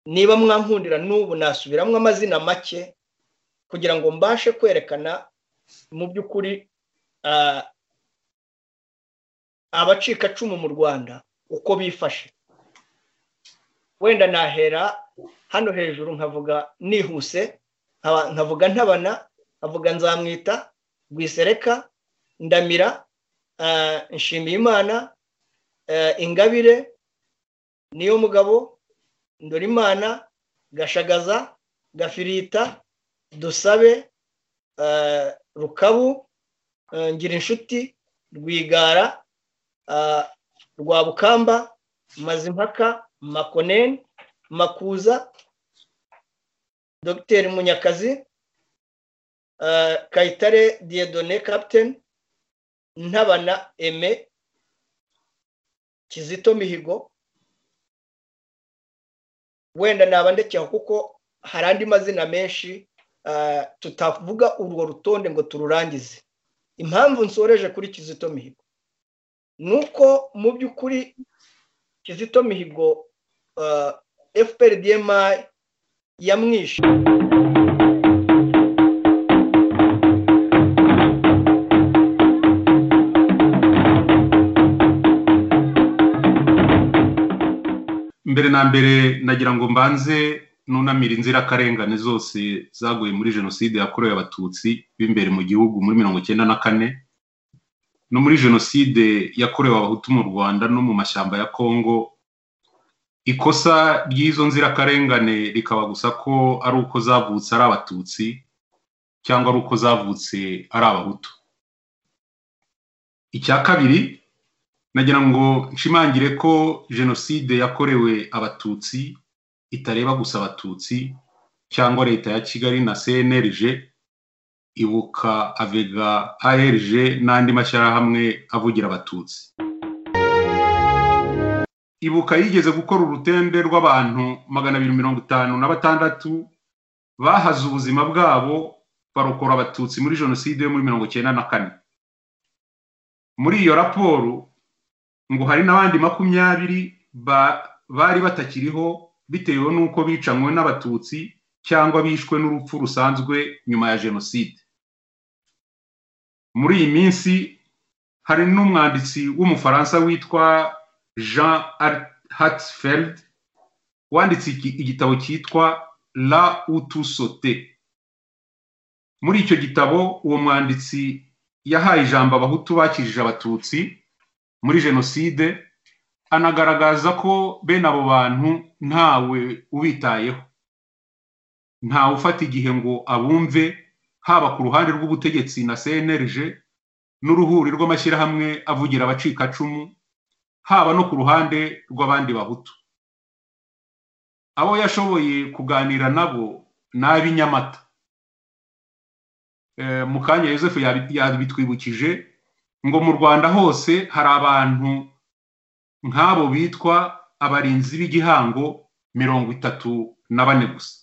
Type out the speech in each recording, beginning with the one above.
niba mwankundira n'ubu nasubiramo amazina make kugira ngo mbashe kwerekana mu by'ukuri abacikacumu mu rwanda uko bifashe wenda nahera hano hejuru nkavuga nihuse nkavuga ntabana nkavuga nzamwita rwisereka ndamira nshimiyimana ingabire niyo mugabo ndorimana gashagaza gafirita dusabe rukabu ngira inshuti rwigara rwabukamba mazimpaka makoneni makuza dogiteri munyakazi kayitare diyedone kapiteni ntabana eme kizito mihigo wenda nabandekera kuko hari andi mazina menshi tutavuga urwo rutonde ngo tururangize impamvu nsoreje kuri kizito mihigo ni uko mu by'ukuri kizito mihigo fpr dmi yamwishe mbere na mbere nagira ngo mbanze nunamira inzirakarengane zose zaguye muri jenoside yakorewe abatutsi b'imbere mu gihugu muri mirongo icyenda na kane no muri jenoside yakorewe abahutu mu rwanda no mu mashyamba ya kongo ikosa ry'izo nzirakarengane rikaba gusa ko ari uko zavutse ari abatutsi cyangwa ari uko zavutse ari abahutu icya kabiri nagira ngo nshimangire ko jenoside yakorewe abatutsi itareba gusa abatutsi cyangwa leta ya kigali na cnlg ibuka avega arg n'andi mashyirahamwe avugira abatutsi ibuka yigeze gukora urutende rw'abantu magana abiri mirongo itanu na batandatu bahaze ubuzima bwabo barokora abatutsi muri jenoside yo muri mirongo icyenda na kane muri iyo raporo ngo hari n'abandi makumyabiri bari batakiriho bitewe n'uko bicanywe n'abatutsi cyangwa bishwe n'urupfu rusanzwe nyuma ya jenoside muri iyi minsi hari n'umwanditsi w'umufaransa witwa jean hatsfeld wanditse igitabo cyitwa la utusote muri icyo gitabo uwo mwanditsi yahaye ijambo abahutu bakijije abatutsi muri jenoside anagaragaza ko bene abo bantu ntawe ubitayeho ntawe ufata igihe ngo abumve haba ku ruhande rw'ubutegetsi na cnlg n'uruhuri rw'amashyirahamwe avugira abacikacumu haba no ku ruhande rw'abandi bahutu abo yashoboye kuganira nabo ni ab'inyamata mu kanya yosefu yabitwibukije ngo mu rwanda hose hari abantu nk'abo bitwa abarinzi b'igihango mirongo itatu na bane gusa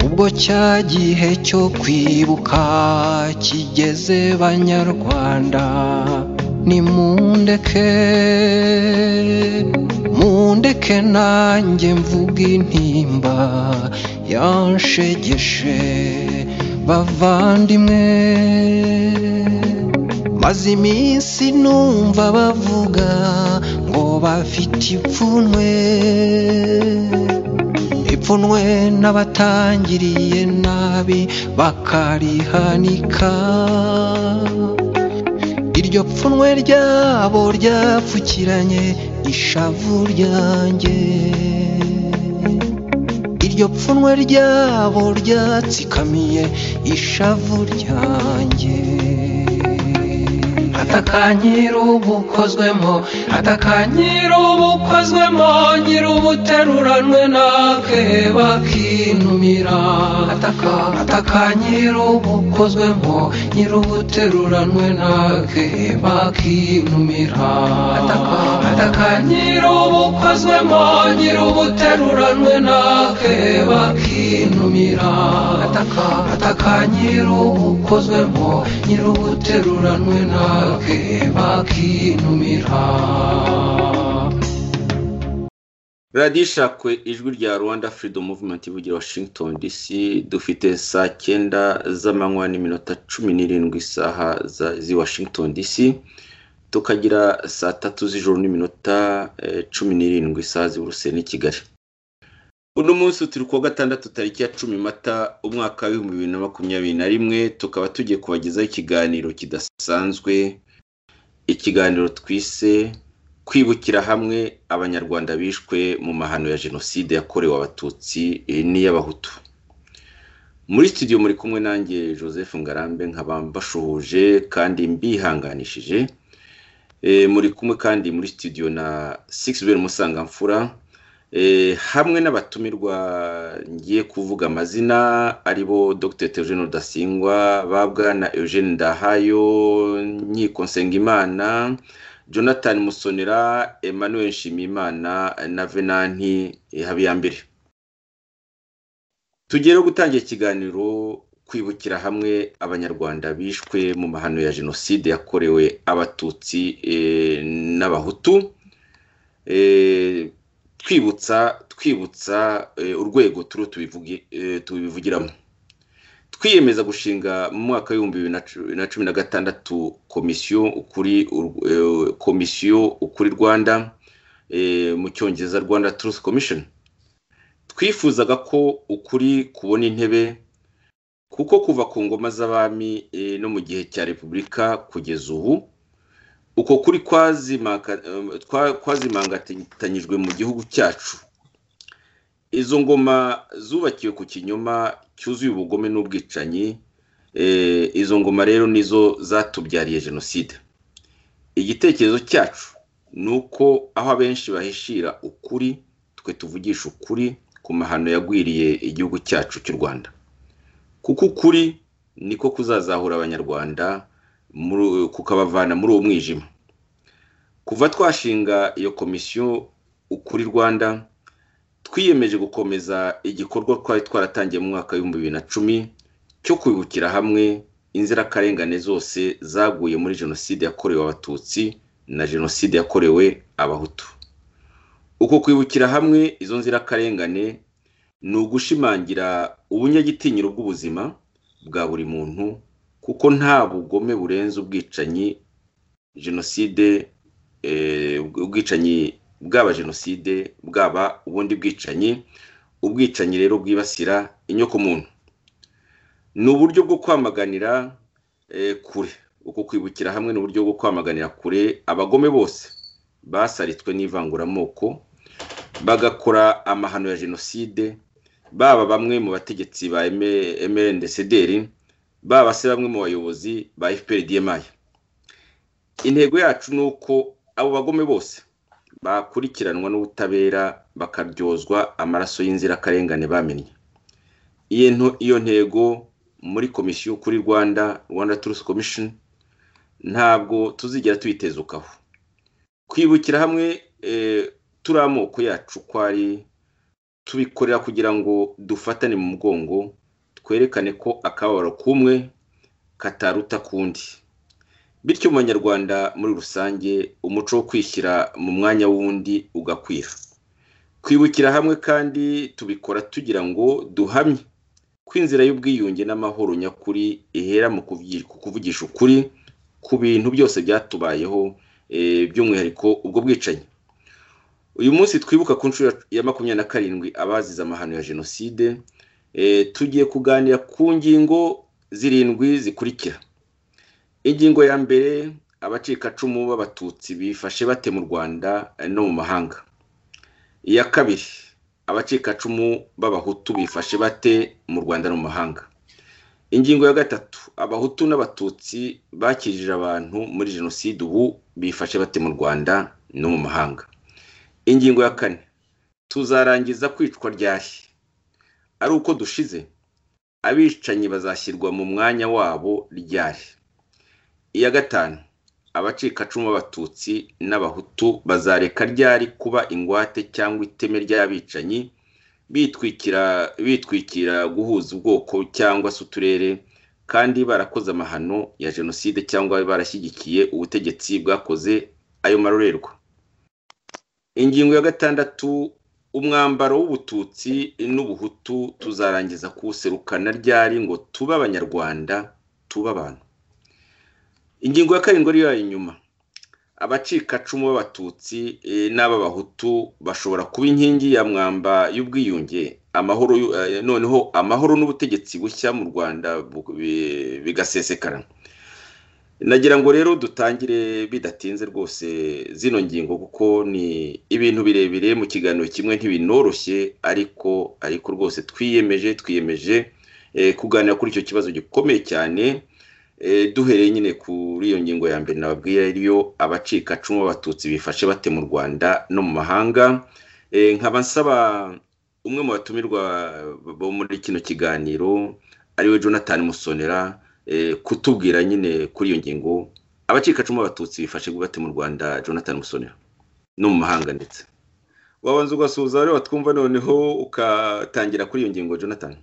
ubwo cya gihe cyo kwibuka kigeze banyarwanda nimundeke mundeke nanjye mvuga intimba yanshegeshe bavandimwe maze iminsi numva bavuga ngo bafite ipfunwe ipfunwe n'abatangiriye nabi bakarihanika iryo pfunwe ryabo ryapfukiranye ishavu ryanjye iryo pfunwe ryabo ryatsikamiye ishavu ryanjye atakanyira ubukozwemo atakanyira ubukozwemo nyiri ubuteruranwe nakeba kinumira ataka atakanyira ubukozwemo nyiri ubuteruranwe nakeba kinumira ataka atakanyira ubukozwemo nyiri ubuteruranwe nakeba kinumira ataka atakanyira ubukozwemo nyiri ubuteruranwe nake bakinumira radiyo ishakwe ijwi rya rwanda freedom movement ivugira washington dc dufite saa cyenda z'amanywa n'iminota cumi n'irindwi isaha z'i washington dc tukagira saa tatu z'ijoro n'iminota cumi n'irindwi isaha z'iburuse n'i kigali uno munsi turi kuwa gatandatu tariki ya cumi mata umwaka w'ibihumbi bibiri na makumyabiri na rimwe tukaba tugiye kubagezaho ikiganiro kidasanzwe ikiganiro twise kwibukira hamwe abanyarwanda bishwe mu mahano ya jenoside yakorewe abatutsi n'iy'abahutu muri studio muri kumwe nanjye joseph ngarambe nkaba mbashuhuje kandi mbihanganishije muri kumwe kandi muri studio na sikisiberi musangamfura hamwe n'abatumirwa ngiye kuvuga amazina aribo dr Theogene rudasingwa babwa na eugene ndahayo nkiko nsengimana jonathan musonera emmanuel nshimiyimana na venanti habiyambere tugiye no gutangira ikiganiro kwibukira hamwe abanyarwanda bishwe mu mahano ya jenoside yakorewe abatutsi n'abahutu twibutsa twibutsa urwego turiho tubivugiramo twiyemeza gushinga mu mwaka w'ibihumbi bibiri na cumi na gatandatu komisiyo ukuri komisiyo ukuri rwanda mu cyongereza rwanda turusi komishoni twifuzaga ko ukuri kubona intebe kuko kuva ku ngoma z'abami no mu gihe cya repubulika kugeza ubu uko kuri kwazimangatanyijwe mu gihugu cyacu izo ngoma zubakiwe ku kinyoma cyuzuye ubugome n'ubwicanyi izo ngoma rero nizo zatubyariye jenoside igitekerezo cyacu ni uko aho abenshi bahishira ukuri twe tuvugisha ukuri ku mahano yagwiriye igihugu cyacu cy'u rwanda kuko ukuri niko kuzazahura abanyarwanda kukabavana muri uwo mwijima kuva twashinga iyo komisiyo ukuri rwanda twiyemeje gukomeza igikorwa twari twaratangiye mu mwaka w'ibihumbi bibiri na cumi cyo kwibukira hamwe inzirakarengane zose zaguye muri jenoside yakorewe abatutsi na jenoside yakorewe abahutu uko kwibukira hamwe izo nzirakarengane ni ugushimangira ubunyagitinyiro bw'ubuzima bwa buri muntu kuko nta bugome burenze ubwicanyi jenoside ubwicanyi bwaba jenoside bwaba ubundi bwicanyi ubwicanyi rero bwibasira inyoko muntu ni uburyo bwo kwamaganira kure uko kwibukira hamwe ni uburyo bwo kwamaganira kure abagome bose basaritswe n'ivanguramoko bagakora amahano ya jenoside baba bamwe mu bategetsi ba emerendesederi baba se bamwe mu bayobozi ba fpr dma intego yacu ni uko abo bagome bose bakurikiranwa n'ubutabera bakaryozwa amaraso y'inzirakarengane bamenye iyo ntego muri komisiyo kuri rwanda rwanda turusi komishoni ntabwo tuzigera tuyitezukaho kwibukira hamwe turi amoko yacu ko ari tubikorera kugira ngo dufatane mu mugongo twerekane ko akababaro k'umwe kataruta kundi bityo mu banyarwanda muri rusange umuco wo kwishyira mu mwanya w'undi ugakwira kwibukira hamwe kandi tubikora tugira ngo duhamye ko inzira y'ubwiyunge n'amahoro nyakuri ihera mu kuvugisha ukuri ku bintu byose byatubayeho by'umwihariko ubwo bwicanyi uyu munsi twibuka ku nshuro ya makumyabiri na karindwi abazize amahano ya jenoside tugiye kuganira ku ngingo zirindwi zikurikira ingingo ya mbere abacikacumu b'abatutsi bifashe bate mu rwanda no mu mahanga iya kabiri abacikacumu b'abahutu bifashe bate mu rwanda no mu mahanga ingingo ya gatatu abahutu n'abatutsi bakirije abantu muri jenoside ubu bifashe bate mu rwanda no mu mahanga ingingo ya kane tuzarangiza kwicwa ryari ari uko dushize abicanyi bazashyirwa mu mwanya wabo ryari iya gatanu abacikacumu b'abatutsi n'abahutu bazareka ryari kuba ingwate cyangwa iteme ry'abicanyi bitwikira bitwikira guhuza ubwoko cyangwa se uturere kandi barakoze amahano ya jenoside cyangwa barashyigikiye ubutegetsi bwakoze ayo marorerwa ingingo ya gatandatu umwambaro w'ubututsi n'ubuhutu tuzarangiza kuwuserukana ryari ngo tube abanyarwanda tube abantu ingingo ya karindwi ariyo inyuma abacikacumu b'abatutsi n'ab'abahutu bashobora kuba inkingi ya mwamba y'ubwiyunge amahoro noneho amahoro n'ubutegetsi bushya mu rwanda bigasesekara nagira ngo rero dutangire bidatinze rwose zino ngingo kuko ni ibintu birebire mu kiganiro kimwe ntibinoroshye ariko ariko rwose twiyemeje twiyemeje kuganira kuri icyo kibazo gikomeye cyane duhereye nyine kuri iyo ngingo ya mbere nababwiye ariyo abacikacumu b'abatutsi bifashe bate mu rwanda no mu mahanga nkaba nsaba umwe mu batumirwa bo muri kino kiganiro ariwe jonathan musonera kutubwira nyine kuri iyo ngingo abacikacumu b'abatutsi bifashe bate mu rwanda jonathan musonera no mu mahanga ndetse wabanza ugasuhuza rero watwumva noneho ugatangira kuri iyo ngingo jonathan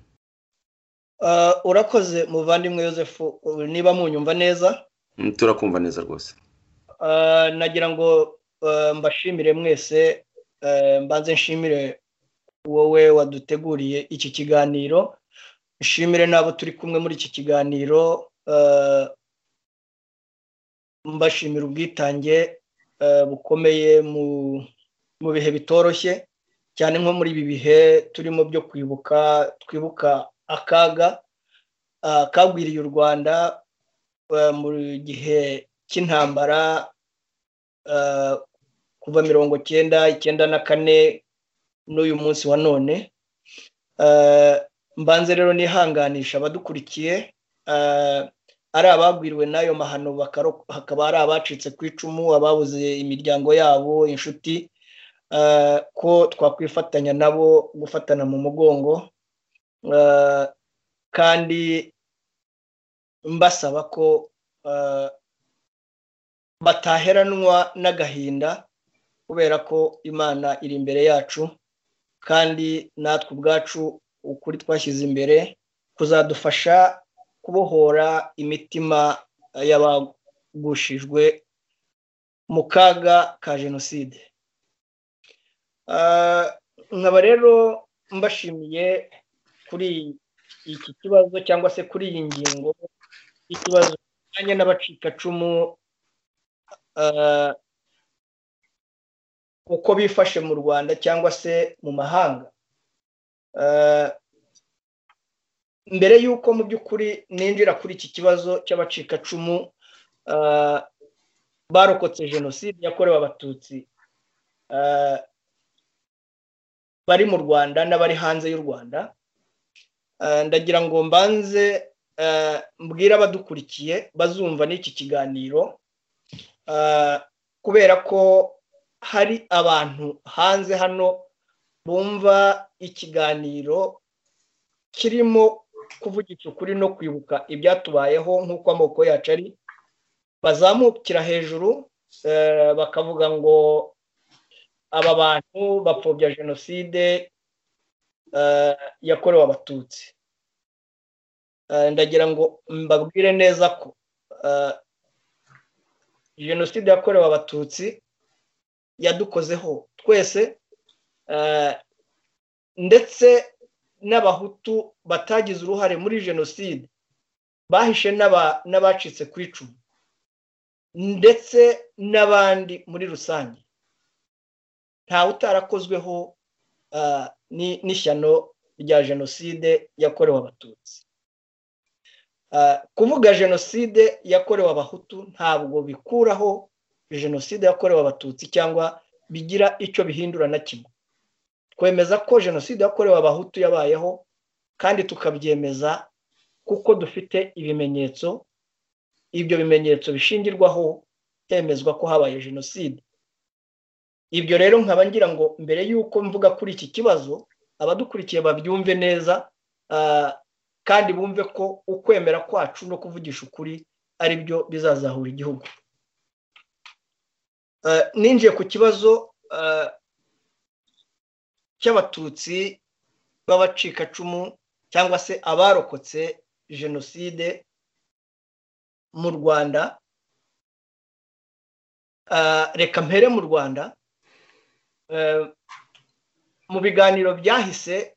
urakoze muvandimwe Yosef niba munyumva neza turakumva neza rwose nagira ngo mbashimire mwese mbanze nshimire wowe waduteguriye iki kiganiro nshimire n'abo turi kumwe muri iki kiganiro mbashimira ubwitange bukomeye mu bihe bitoroshye cyane nko muri ibi bihe turimo byo kwibuka twibuka akaga kagwiriye u rwanda mu gihe cy'intambara kuva mirongo cyenda icyenda na kane n'uyu munsi wa none mbanze rero nihanganisha abadukurikiye ari abagwiriwe n'ayo mahano hakaba ari abacitse ku icumu ababuze imiryango yabo inshuti ko twakwifatanya nabo gufatana mu mugongo kandi mbasaba ko bataheranwa n'agahinda kubera ko imana iri imbere yacu kandi natwe ubwacu ukuri twashyize imbere kuzadufasha kubohora imitima y'abagushijwe mu kaga ka jenoside nkaba rero mbashimiye kuri iki kibazo cyangwa se kuri iyi ngingo y'ikibazo kijyanye n'abacikacumu uko bifashe mu rwanda cyangwa se mu mahanga mbere y'uko mu by'ukuri ninjira kuri iki kibazo cy'abacikacumu barokotse jenoside yakorewe abatutsi bari mu rwanda n'abari hanze y'u rwanda ndagira ngo mbanze mbwire abadukurikiye bazumva n'iki kiganiro kubera ko hari abantu hanze hano bumva ikiganiro kirimo kuvugisha ukuri no kwibuka ibyatubayeho nk'uko amoko yacu ari bazamukira hejuru bakavuga ngo aba bantu bapfobya jenoside yakorewe abatutsi ndagira ngo mbabwire neza ko jenoside yakorewe abatutsi yadukozeho twese ndetse n'abahutu batagize uruhare muri jenoside bahishe n'abacitse ku icumu ndetse n'abandi muri rusange ntawe utarakozweho n'ishyano rya jenoside yakorewe abatutsi kuvuga jenoside yakorewe abahutu ntabwo bikuraho jenoside yakorewe abatutsi cyangwa bigira icyo bihindura na kimwe twemeza ko jenoside yakorewe abahutu yabayeho kandi tukabyemeza kuko dufite ibimenyetso ibyo bimenyetso bishingirwaho hemezwa ko habaye jenoside ibyo rero nkaba ngira ngo mbere y'uko mvuga kuri iki kibazo abadukurikiye babyumve neza kandi bumve ko ukwemera kwacu no kuvugisha ukuri ari byo bizazahura igihugu ninjiye ku kibazo cy'abatutsi b'abacikacumu cyangwa se abarokotse jenoside mu rwanda reka mpere mu rwanda mu biganiro byahise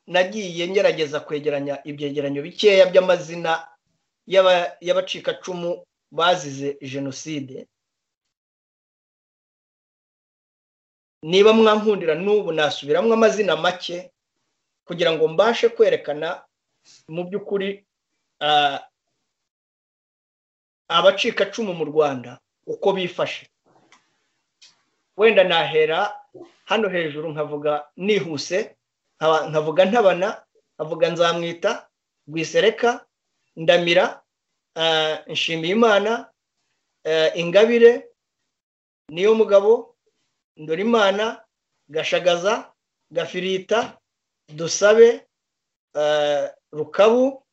nagiye ngerageza kwegeranya ibyegeranyo bikeya by'amazina y'abacikacumu bazize jenoside niba mwankundira n'ubu nasubiramo amazina make kugira ngo mbashe kwerekana mu by'ukuri abacikacumu mu rwanda uko bifashe wenda nahera hano hejuru nkavuga nihuse nkavuga ntabana nkavuga nzamwita rwisereka ndamira nshimiyimana ingabire niyo mugabo ndorimana gashagaza gafirita dusabe rukabu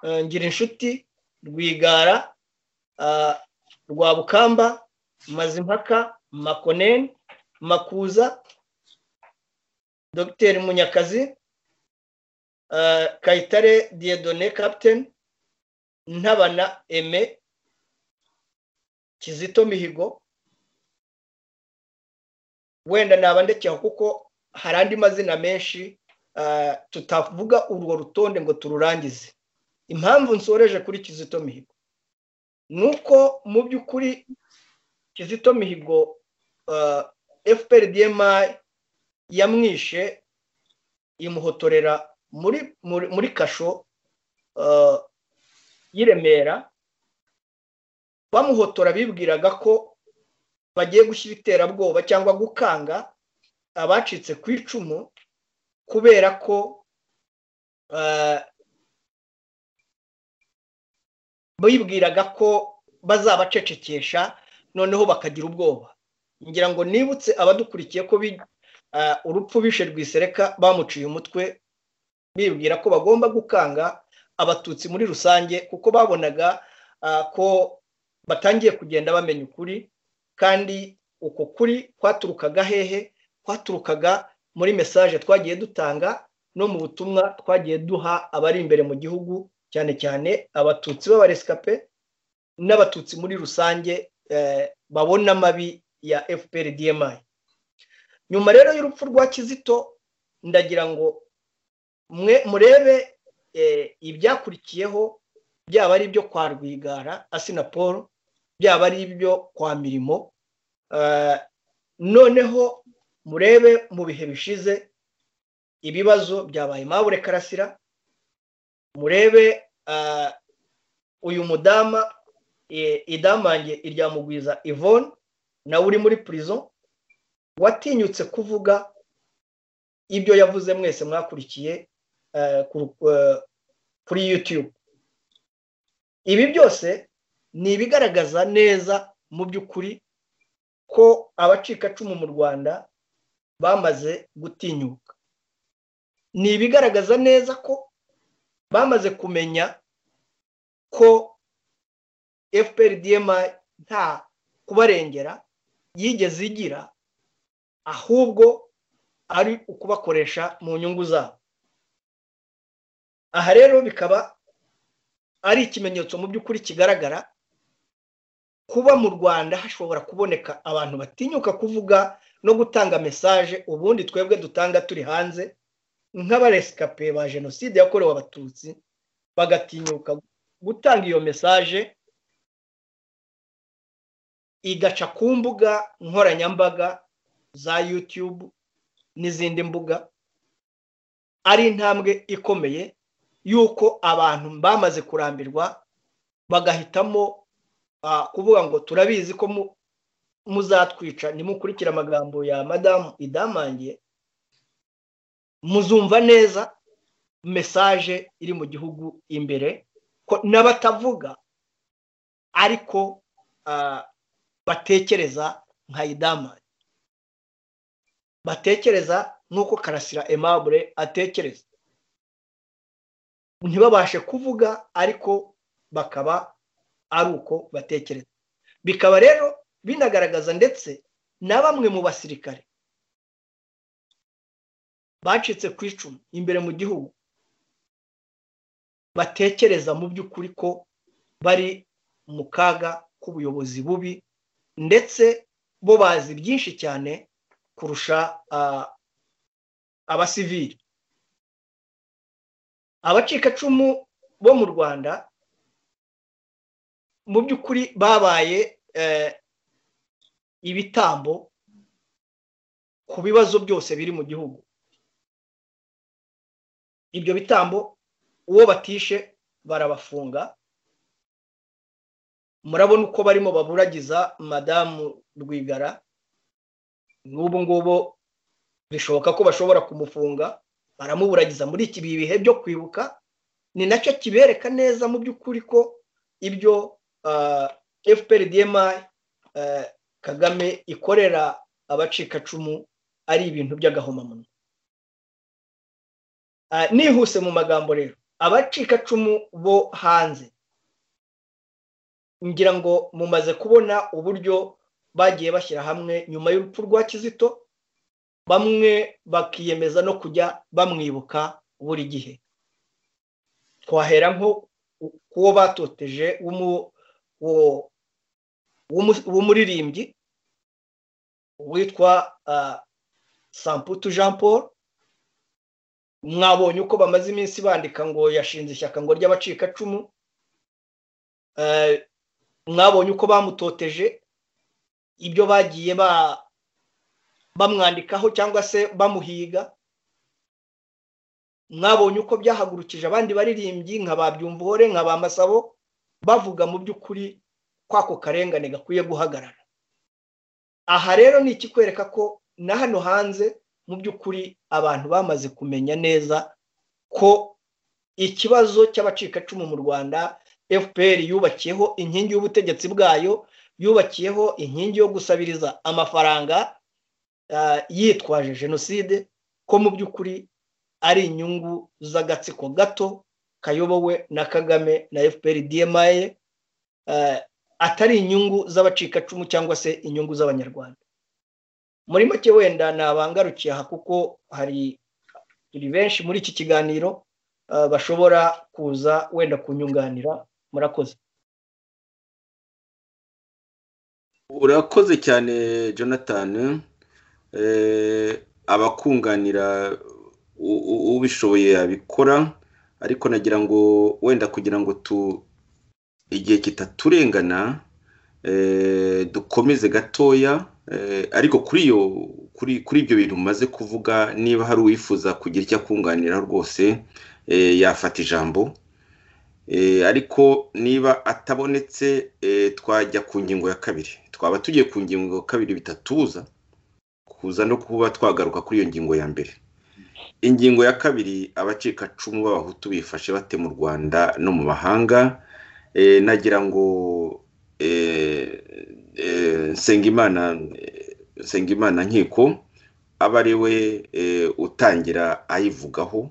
ngira inshuti rwigara rwabukamba mazimpaka makoneni makuza dogiteri munyakazi kayitare diyedone kapiteni ntabana eme kizito mihigo wenda nabandekeho kuko hari andi mazina menshi tutavuga urwo rutonde ngo tururangize impamvu nsoreje kuri kizito mihigo ni uko mu by'ukuri kizito mihigo fpr dmi yamwishe imuhotorera muri kasho y'i remera bamuhotora bibwiraga ko bagiye gushyira iterabwoba cyangwa gukanga abacitse ku icumu kubera ko bibwiraga ko bazabacecekesha noneho bakagira ubwoba ngira ngo nibutse abadukurikiye ko urupfu bishe rwisereka bamuciye umutwe bibwira ko bagomba gukanga abatutsi muri rusange kuko babonaga ko batangiye kugenda bamenya ukuri kandi uko kuri kwaturukaga hehe kwaturukaga muri mesaje twagiye dutanga no mu butumwa twagiye duha abari imbere mu gihugu cyane cyane abatutsi b'abaresikape n'abatutsi muri rusange babona amabi ya fpr dmi nyuma rero y'urupfu rwa kizito ndagira ngo mwe murebe ibyakurikiyeho byaba ari ibyo kwa rwigara asina paul byaba ari ibyo kwa mirimo noneho murebe mu bihe bishize ibibazo byabaye mabure karasira murebe uyu mudama idamange iryamugwiza ivone nawe uri muri prison watinyutse kuvuga ibyo yavuze mwese mwakurikiye kuri yutube ibi byose ni ibigaragaza neza mu by'ukuri ko abacikacumu mu rwanda bamaze gutinyuka ni ibigaragaza neza ko bamaze kumenya ko fpr dma nta kubarengera yigeze igira ahubwo ari ukubakoresha mu nyungu zabo aha rero bikaba ari ikimenyetso mu by'ukuri kigaragara kuba mu rwanda hashobora kuboneka abantu batinyuka kuvuga no gutanga mesaje ubundi twebwe dutanga turi hanze nk'abaresikape ba jenoside yakorewe abatutsi bagatinyuka gutanga iyo mesaje igaca ku mbuga nkoranyambaga za yutube n'izindi mbuga ari intambwe ikomeye y'uko abantu bamaze kurambirwa bagahitamo kuvuga ngo turabizi ko muzatwica nimukurikire amagambo ya madamu idamangiye muzumva neza mesaje iri mu gihugu imbere n'abatavuga ariko batekereza nka idamari batekereza nk'uko karasira emabure atekereza ntibabashe kuvuga ariko bakaba ari uko batekereza bikaba rero binagaragaza ndetse na bamwe mu basirikare bacitse ku icumu imbere mu gihugu batekereza mu by'ukuri ko bari mu kaga k'ubuyobozi bubi ndetse bo bazi byinshi cyane kurusha abasivili abacikacumu bo mu rwanda mu by'ukuri babaye ibitambo ku bibazo byose biri mu gihugu ibyo bitambo uwo batishe barabafunga murabona uko barimo baburagiza madamu rwigara n'ubu ngubu bishoboka ko bashobora kumufunga baramuburagiza muri iki bihe byo kwibuka ni nacyo kibereka neza mu by'ukuri ko ibyo fpr dma kagame ikorera abacikacumu ari ibintu by'agahomamunwa nihuse mu magambo rero abacikacumu bo hanze ngira ngo mumaze kubona uburyo bagiye bashyira hamwe nyuma y'urupfu rwa kizito bamwe bakiyemeza no kujya bamwibuka buri gihe twahera nko kuwo batoteje w'umuririmbyi witwa samputu jean paul mwabonye uko bamaze iminsi bandika ngo yashinze ishyaka ngo ry'abacikacumu mwabonye uko bamutoteje ibyo bagiye bamwandikaho cyangwa se bamuhiga mwabonye uko byahagurukije abandi baririmbyi nka ba byumvore nka ba masabo bavuga mu by'ukuri kwako karengane gakwiye guhagarara aha rero ni ikikwereka ko na hano hanze mu by'ukuri abantu bamaze kumenya neza ko ikibazo cy'abacikacumu mu rwanda fpr yubakiyeho inkingi y'ubutegetsi bwayo yubakiyeho inkingi yo gusabiriza amafaranga yitwaje jenoside ko mu by'ukuri ari inyungu z'agatsiko gato kayobowe na kagame na fpr dma atari inyungu z'abacikacumu cyangwa se inyungu z'abanyarwanda muri make wenda nabangarukiye aha kuko hari turi benshi muri iki kiganiro bashobora kuza wenda kunyunganira murakoze urakoze cyane jonathan abakunganira ubishoboye abikora ariko nagira ngo wenda kugira ngo tu igihe kitaturengana dukomeze gatoya ariko kuri iyo kuri ibyo bintu umaze kuvuga niba hari uwifuza kugira icyo akunganira rwose yafata ijambo ariko niba atabonetse twajya ku ngingo ya kabiri twaba tugiye ku ngingo ya kabiri bitatuza kuza no kuba twagaruka kuri iyo ngingo ya mbere ingingo ya kabiri abacikacumu b'abahutu bifashe bate mu rwanda no mu mahanga nagira ngo Nsengimana Nsengimana nkiko aba ari we utangira ayivugaho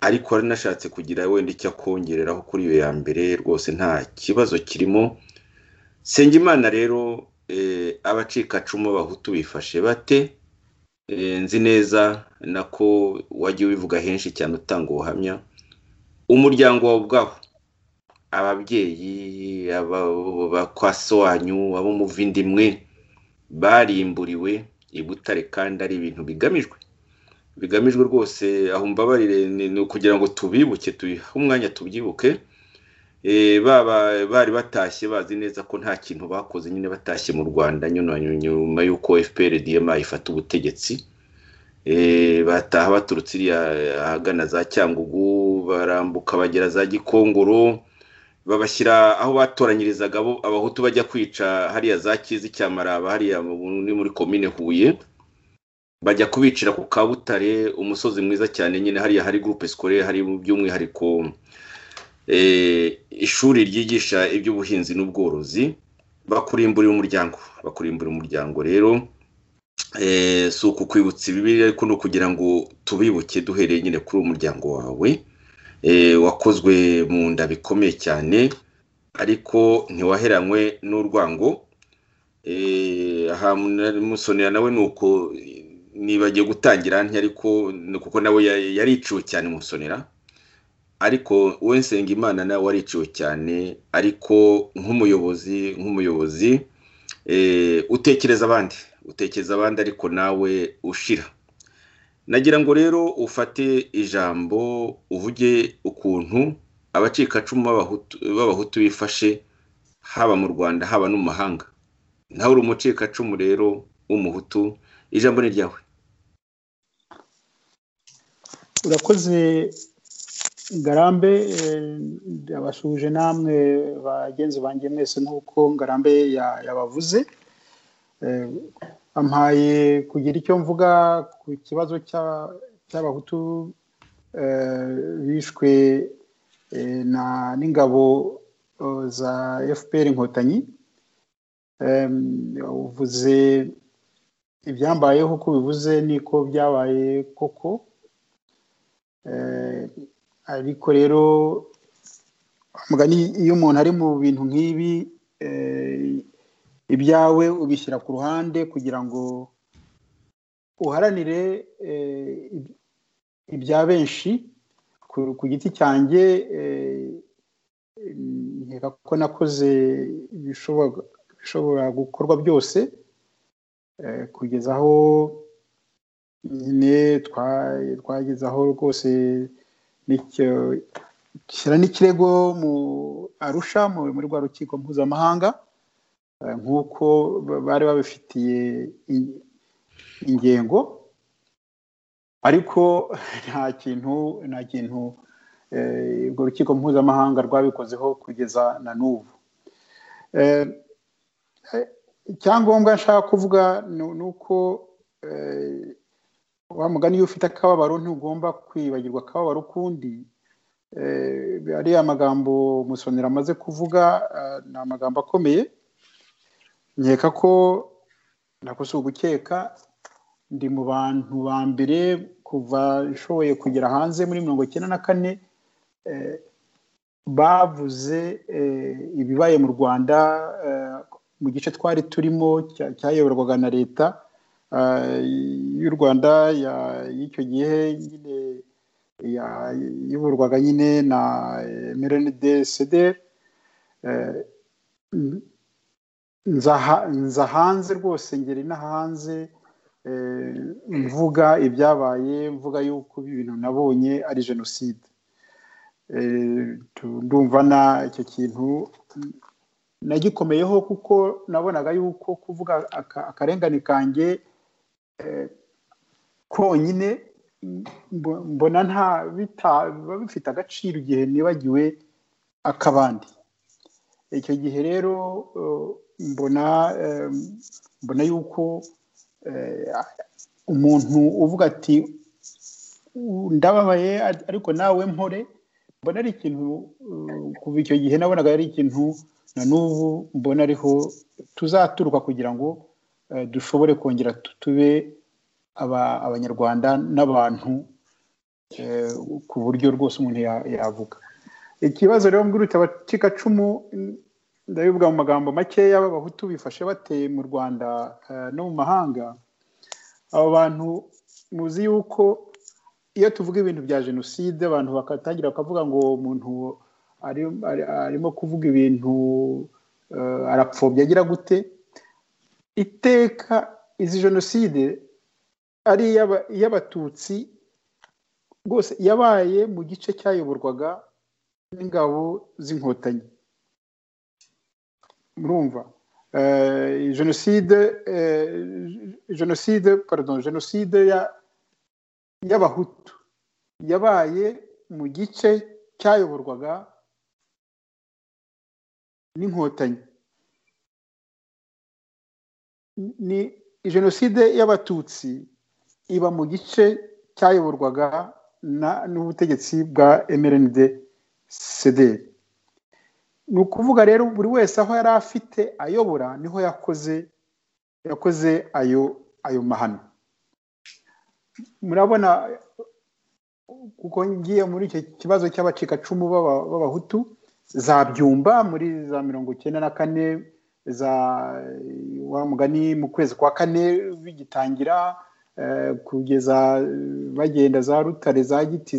ariko hari nashatse kugira wenda icyo akongereraho kuri iyo ya mbere rwose nta kibazo kirimo Nsengimana rero abacikacumu b'abahutu bifashe bate nzi neza nako wagiye ubivuga henshi cyane utanga ubuhamya umuryango wawe ubwaho ababyeyi abakwasobanyu ab'umuvindimwe barimburiwe i butare kandi ari ibintu bigamijwe bigamijwe rwose aho mbabarire ni ukugira ngo tubibuke tubihe umwanya tubyibuke baba bari batashye bazi neza ko nta kintu bakoze nyine batashye mu rwanda nyuma y'uko fpr dma ifata ubutegetsi bataha baturutse iriya ahagana za cyangugu barambuka bagera za gikongoro babashyira aho batoranyirizaga abahutu bajya kwica hariya za kizi cyamaraba hariya muri komine huye bajya kubicira ku kabutare umusozi mwiza cyane nyine hariya hari gurupe sikore hari by'umwihariko ishuri ryigisha iby'ubuhinzi n'ubworozi bakurimburira umuryango bakurimburira umuryango rero si ukukwibutsa ibi ariko ni ukugira ngo tubibuke duhereye nyine kuri uwo muryango wawe wakozwe mu nda bikomeye cyane ariko ntiwaheranywe n'urwango aha musonera nawe ni uko nibagiye gutangira ariko kuko nawe yariciwe cyane musonera ariko we Nsengimana nawe wariciwe cyane ariko nk'umuyobozi nk'umuyobozi utekereza abandi utekereza abandi ariko nawe ushira nagira ngo rero ufate ijambo uvuge ukuntu abacikacumu b'abahutu bifashe haba mu rwanda haba no mu mahanga nawe uri umucikacumu rero w'umuhutu ijambo ni ryawe urakoze ngarambe yabasuhuje namwe bagenzi banjye mwese nk'uko ngarambe yabavuze ampaye kugira icyo mvuga ku kibazo cy'abahutu bishwe n'ingabo za fpr inkotanyi uvuze ibyambayeho uko bivuze niko byabaye koko ariko rero iyo umuntu ari mu bintu nk'ibi ibyawe ubishyira ku ruhande kugira ngo uharanire ibya benshi ku giti cyanjye nkeka ko nakoze ibishobora gukorwa byose kugeza aho nyine twageze aho rwose shyira n'ikirego mu arusha muri rwa rukiko mpuzamahanga nk'uko bari babifitiye ingengo ariko nta kintu nta kintu urwo rukiko mpuzamahanga rwabikozeho kugeza na n'ubu icyangombwa nshaka kuvuga ni uko wa mugani iyo ufite akababaro ntugomba kwibagirwa akababaro ukundi ariya magambo musonera amaze kuvuga ni amagambo akomeye nkeka ko nakosoye ugukeka ndi mu bantu ba mbere kuva nshoboye kugera hanze muri mirongo icyenda na kane bavuze ibibaye mu rwanda mu gice twari turimo cyayoborwaga na leta y'u rwanda y'icyo gihe nyine yayoborwaga nyine na merenide sederi nza hanze rwose ngera ino hanze mvuga ibyabaye mvuga yuko ibintu nabonye ari jenoside ndumva na icyo kintu nagikomeyeho kuko nabonaga yuko kuvuga akarengane kanjye konyine mbona nta biba bifite agaciro igihe nibagiwe ak'abandi icyo gihe rero mbona mbona yuko umuntu uvuga ati ndababaye ariko nawe mpore mbona ari ikintu kuva icyo gihe nabonaga ari ikintu na n'ubu mbona ariho tuzaturuka kugira ngo dushobore kongera tube abanyarwanda n'abantu ku buryo rwose umuntu yavuga ikibazo rero mbwirutse abacikacumu ndabivuga mu magambo makeya b'abahutu bifashe bateye mu rwanda no mu mahanga aba bantu muzi yuko iyo tuvuga ibintu bya jenoside abantu bakatangira bakavuga ngo umuntu arimo kuvuga ibintu arapfobya agira gute iteka izi jenoside ari iy'abatutsi rwose yabaye mu gice cyayoborwaga n'ingabo z'inkotanyi murumva jenoside jenoside pardon jenoside y'abahutu yabaye mu gice cyayoborwaga n'inkotanyi ni jenoside y'abatutsi iba mu gice cyayoborwaga n'ubutegetsi bwa mrnd cdr ni ukuvuga rero buri wese aho yari afite ayobora niho yakoze yakoze ayo ayo mahano murabona kuko ngiye muri icyo kibazo cy'abacikacumu b'abahutu za byumba muri za mirongo icyenda na kane za wa mugani mu kwezi kwa kane bigitangira kugeza bagenda za rutare za giti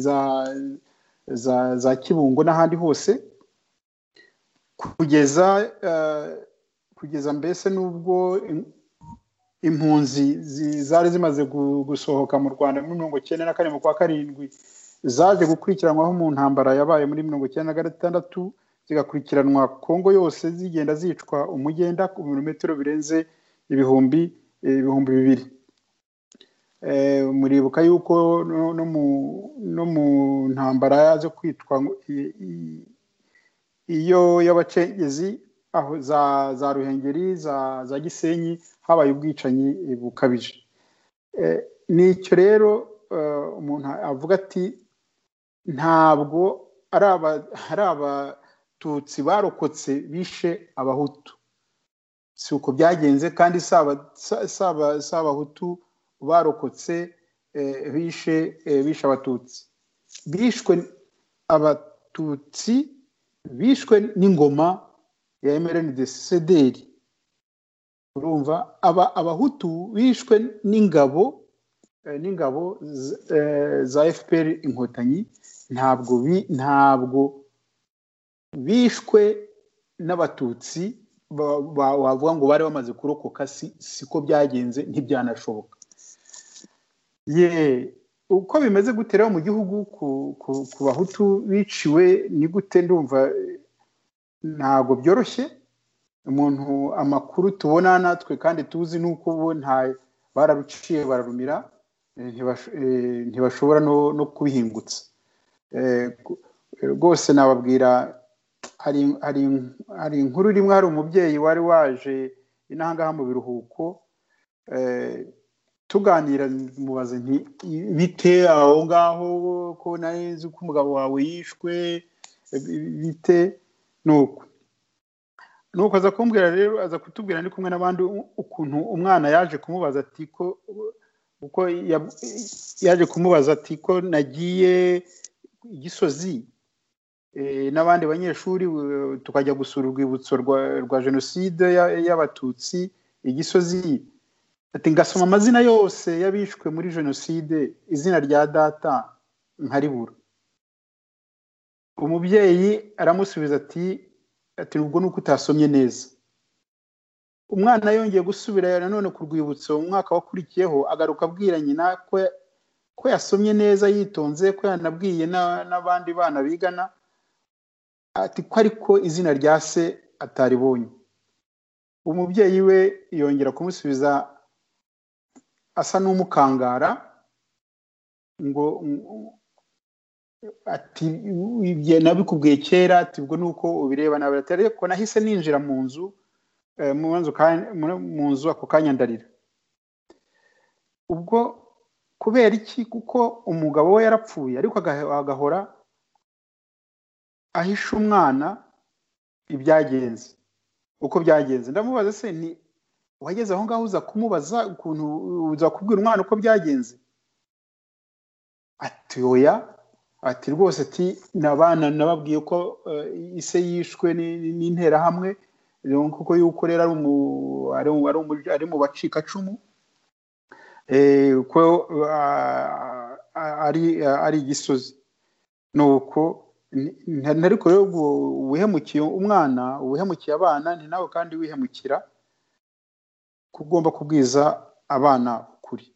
za kibungo n'ahandi hose kugeza kugeza mbese n'ubwo impunzi zari zimaze gusohoka mu rwanda muri mirongo icyenda na kane mu kwa karindwi zaje gukurikiranwaho mu ntambara yabaye muri mirongo icyenda na gatandatu zigakurikiranwa kongo yose zigenda zicwa umugenda ku birometero birenze ibihumbi ibihumbi bibiri muribuka yuko no mu ntambara yaje kwitwa iyo y'abacengezi aho za za ruhengeri za za gisenyi habaye ubwicanyi bukabije ni icyo rero umuntu avuga ati ntabwo ari abatutsi barokotse bishe abahutu si uko byagenze kandi si abahutu barokotse bishe bishe abatutsi bishwe abatutsi bishwe n'ingoma ya emerende sederi urumva aba abahutu bishwe n'ingabo n'ingabo za fpr inkotanyi ntabwo ntabwo bishwe n'abatutsi wavuga ngo bari bamaze kurokoka siko byagenze ntibyanashoboka ye uko bimeze gute rero mu gihugu ku bahutu biciwe ni gute ndumva ntabwo byoroshye umuntu amakuru tubona natwe kandi tuzi ni uko ubu nta bararuciye bararumira ntibashobora no kubihingutsa rwose nababwira hari inkuru rimwe hari umubyeyi wari waje inahangaha mu biruhuko tuganira mubaze bite aho ngaho ko nzi ko umugabo wawe yishwe bite nuko nuko aza kumbwira rero aza kutubwira ndi kumwe n'abandi ukuntu umwana yaje kumubaza ati ko uko yaje kumubaza ati ko nagiye gisozi n'abandi banyeshuri tukajya gusura urwibutso rwa jenoside y'abatutsi igisozi ati ngasoma amazina yose y'abishwe muri jenoside izina rya data nkaribura umubyeyi aramusubiza ati ati ubwo ni uko utasomye neza umwana yongeye gusubira nanone ku rwibutso umwaka wakurikiyeho agaruka abwira nyina ko yasomye neza yitonze ko yanabwiye n'abandi bana bigana ati ko ariko izina rya se ataribonye umubyeyi we yongera kumusubiza asa n'umukangara ngo ati nabikubwiye kera ati ubwo ni uko ubireba nawe ariko nahise ninjira mu nzu mu nzu ako kanya ndarira ubwo kubera iki kuko umugabo we yarapfuye ariko agahora ahisha umwana ibyagenze uko byagenze ndamubaza se ni wageze aho ngaho uza kumubaza ukuntu uza kubwira umwana uko byagenze ati oya ati rwose ati nabana nababwiye ko ise yishwe n'interahamwe kuko yuko rero ari mu bacikacumu ko ari igisozi ni uko ariko rero wihemukiye umwana wihemukiye abana ni nawe kandi wihemukira kugomba kubwiza abana ukuri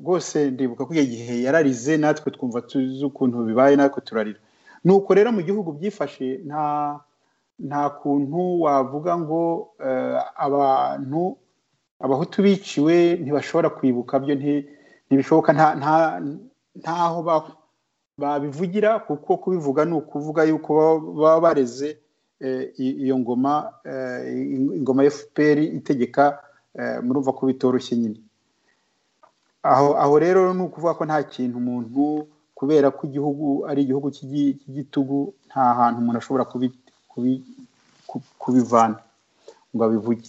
rwose ndibuka ko icyo gihe yararize natwe twumva tuzi ukuntu bibaye natwe turarira ni uko rero mu gihugu byifashe nta nta kuntu wavuga ngo abantu abahutu biciwe ntibashobora kwibuka byo ntibishoboka ntaho babivugira kuko kubivuga ni ukuvuga yuko baba bareze iyo ngoma ingoma ya fpr itegeka murumva ko bitoroshye nyine aho aho rero ni ukuvuga ko nta kintu umuntu kubera ko igihugu ari igihugu cy'igitugu nta hantu umuntu ashobora kubivana ngo abivuge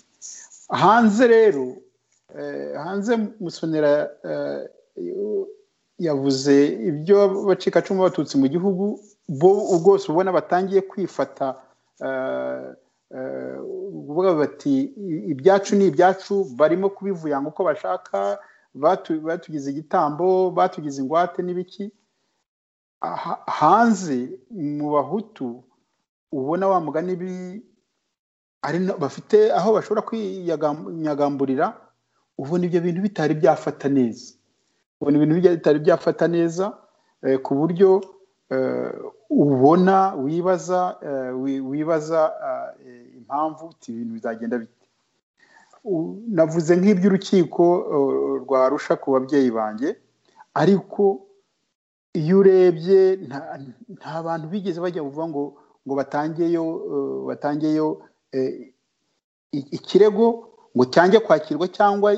hanze rero hanze musonera yavuze ibyo abacikacumu b'abatutsi mu gihugu bwose ubona batangiye kwifata kuvuga bati ibyacu ni ibyacu barimo kubivuyanga uko bashaka batugize igitambo batugize ingwate n'ibiki hanze mu bahutu ubona wa mugani bafite aho bashobora kwiyagamburira ubona ibyo bintu bitari byafata neza ubona ibintu bitari byafata neza ku buryo ubona wibaza wibaza impamvu ibintu bizagenda bite navuze nk'iby'urukiko rwa rusha ku babyeyi banjye ariko iyo urebye nta bantu bigeze bajya kuvuga ngo ngo batangeyo batangeyo ikirego ngo cyange kwakirwa cyangwa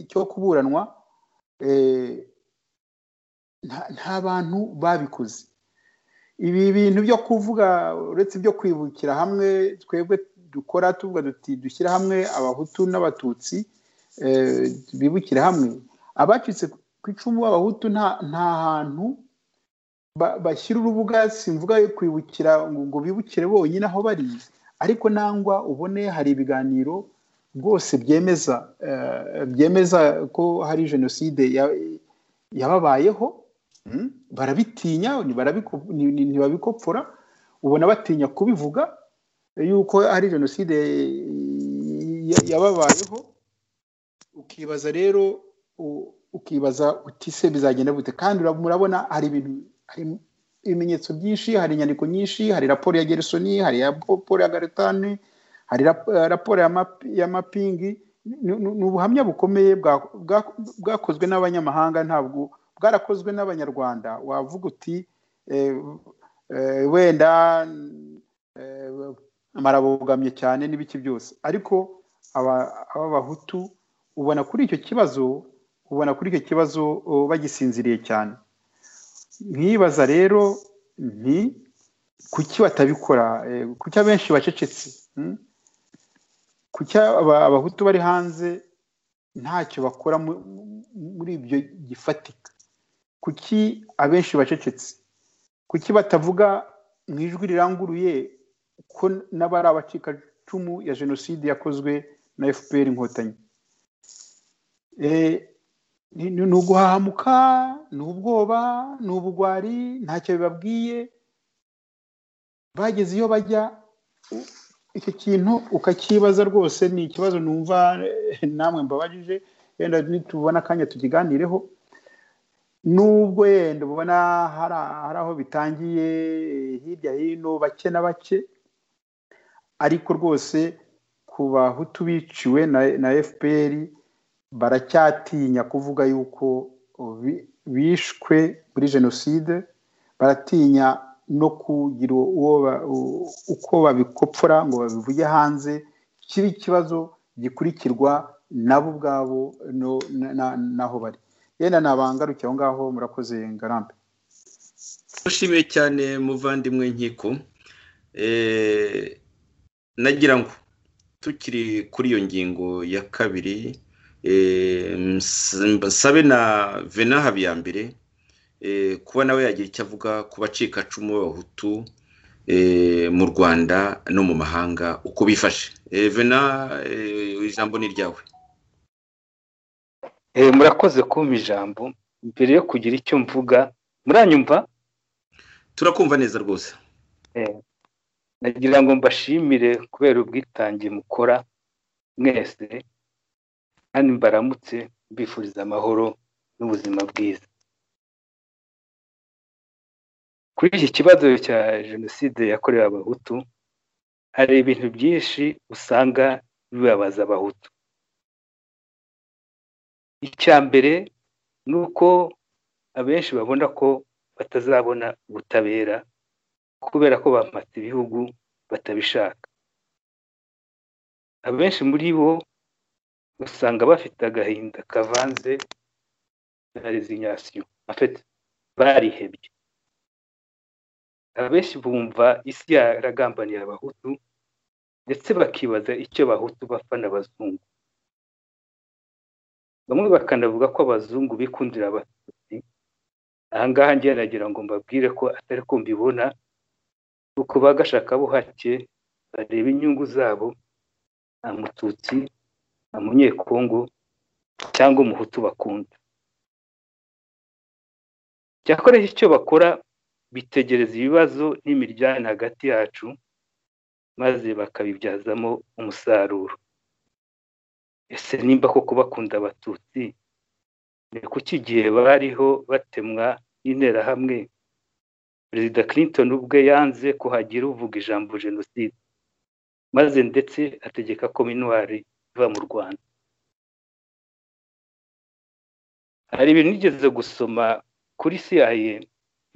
cyo kuburanwa nta bantu babikoze ibi bintu byo kuvuga uretse ibyo kwibukira hamwe twebwe dukora tuvuga duti dushyira hamwe abahutu n'abatutsi bibukira hamwe abacitse ku icumu b'abahutu nta hantu bashyira urubuga simvuga kwibukira ngo bibukire bonyine aho bari ariko nangwa ubone hari ibiganiro rwose byemeza byemeza ko hari jenoside yababayeho barabitinya ntibabikopfora ubona batinya kubivuga yuko hari jenoside yababayeho ukibaza rero ukibaza utise bizagenda gute kandi murabona hari ibintu ibimenyetso byinshi hari inyandiko nyinshi hari raporo ya gerisoni hari raporo ya garitani hari raporo ya mapingi ni ubuhamya bukomeye bwakozwe n'abanyamahanga ntabwo bwarakozwe n'abanyarwanda wavuga uti wenda marabogamye cyane n'ibiki byose ariko abahutu ubona kuri icyo kibazo ubona kuri icyo kibazo bagisinziriye cyane nkibaza rero ni kuki batabikora kuki abenshi bacecetse kuki abahutu bari hanze ntacyo bakora muri ibyo gifatika kuki abenshi bacecetse kuki batavuga mu ijwi riranguruye ko n'abari abacikacumu ya jenoside yakozwe na fpr inkotanyi ni uguhahamuka ni ubwoba ni ubugwari ntacyo bibabwiye bageze iyo bajya icyo kintu ukakibaza rwose ni ikibazo numva namwe mbabajije yenda nitubona akanya tukiganireho nubwo yenda ubona hari aho bitangiye hirya hino bake na bake ariko rwose ku bahutu biciwe na fpr baracyatinya kuvuga yuko bishwe muri jenoside baratinya no kugira uko babikopfora ngo babivuge hanze kiba ikibazo gikurikirwa nabo ubwabo n'aho bari yenda nabangarukiye aho ngaho murakoze ngarambe dushimiye cyane muvandimwe nkiko nagira ngo tukiri kuri iyo ngingo ya kabiri mbasabe na vena habiyambere kuba nawe yagira icyo avuga ku bacikacumu b'abahutu mu rwanda no mu mahanga uko bifashe vena ijambo ni ryawe murakoze kumva ijambo mbere yo kugira icyo mvuga muranyumva turakumva neza rwose nagira ngo mbashimire kubera ubwitange mukora mwese kandi mbaramutse mbifuriza amahoro n'ubuzima bwiza kuri iki kibazo cya jenoside yakorewe abahutu hari ibintu byinshi usanga bibabaza abahutu icya mbere ni uko abenshi babona ko batazabona ubutabera kubera ko bamata ibihugu batabishaka abenshi muri bo usanga bafite agahinda kavanze la résignation en fait barihebye abenshi bumva isi yaragambaniye abahutu ndetse bakibaza icyo abahutu bapfa n'abazungu bamwe bakanavuga ko abazungu bikundira abatutsi ahangaha ngiye nagira ngo mbabwire ko atari ko mbibona kuko bagashakabuhake bareba inyungu zabo nta mututsi nta munyekongo cyangwa umuhutu bakunda cyakora icyo bakora bitegereza ibibazo n'imiryane hagati yacu maze bakabibyazamo umusaruro ese nimba koko bakunda abatutsi ni kuki igihe bariho batemwa n'interahamwe perezida clinton ubwe yanze kuhagira uvuga ijambo jenoside maze ndetse ategeka ko minwari iva mu rwanda hari ibintu nigeze gusoma kuri CIA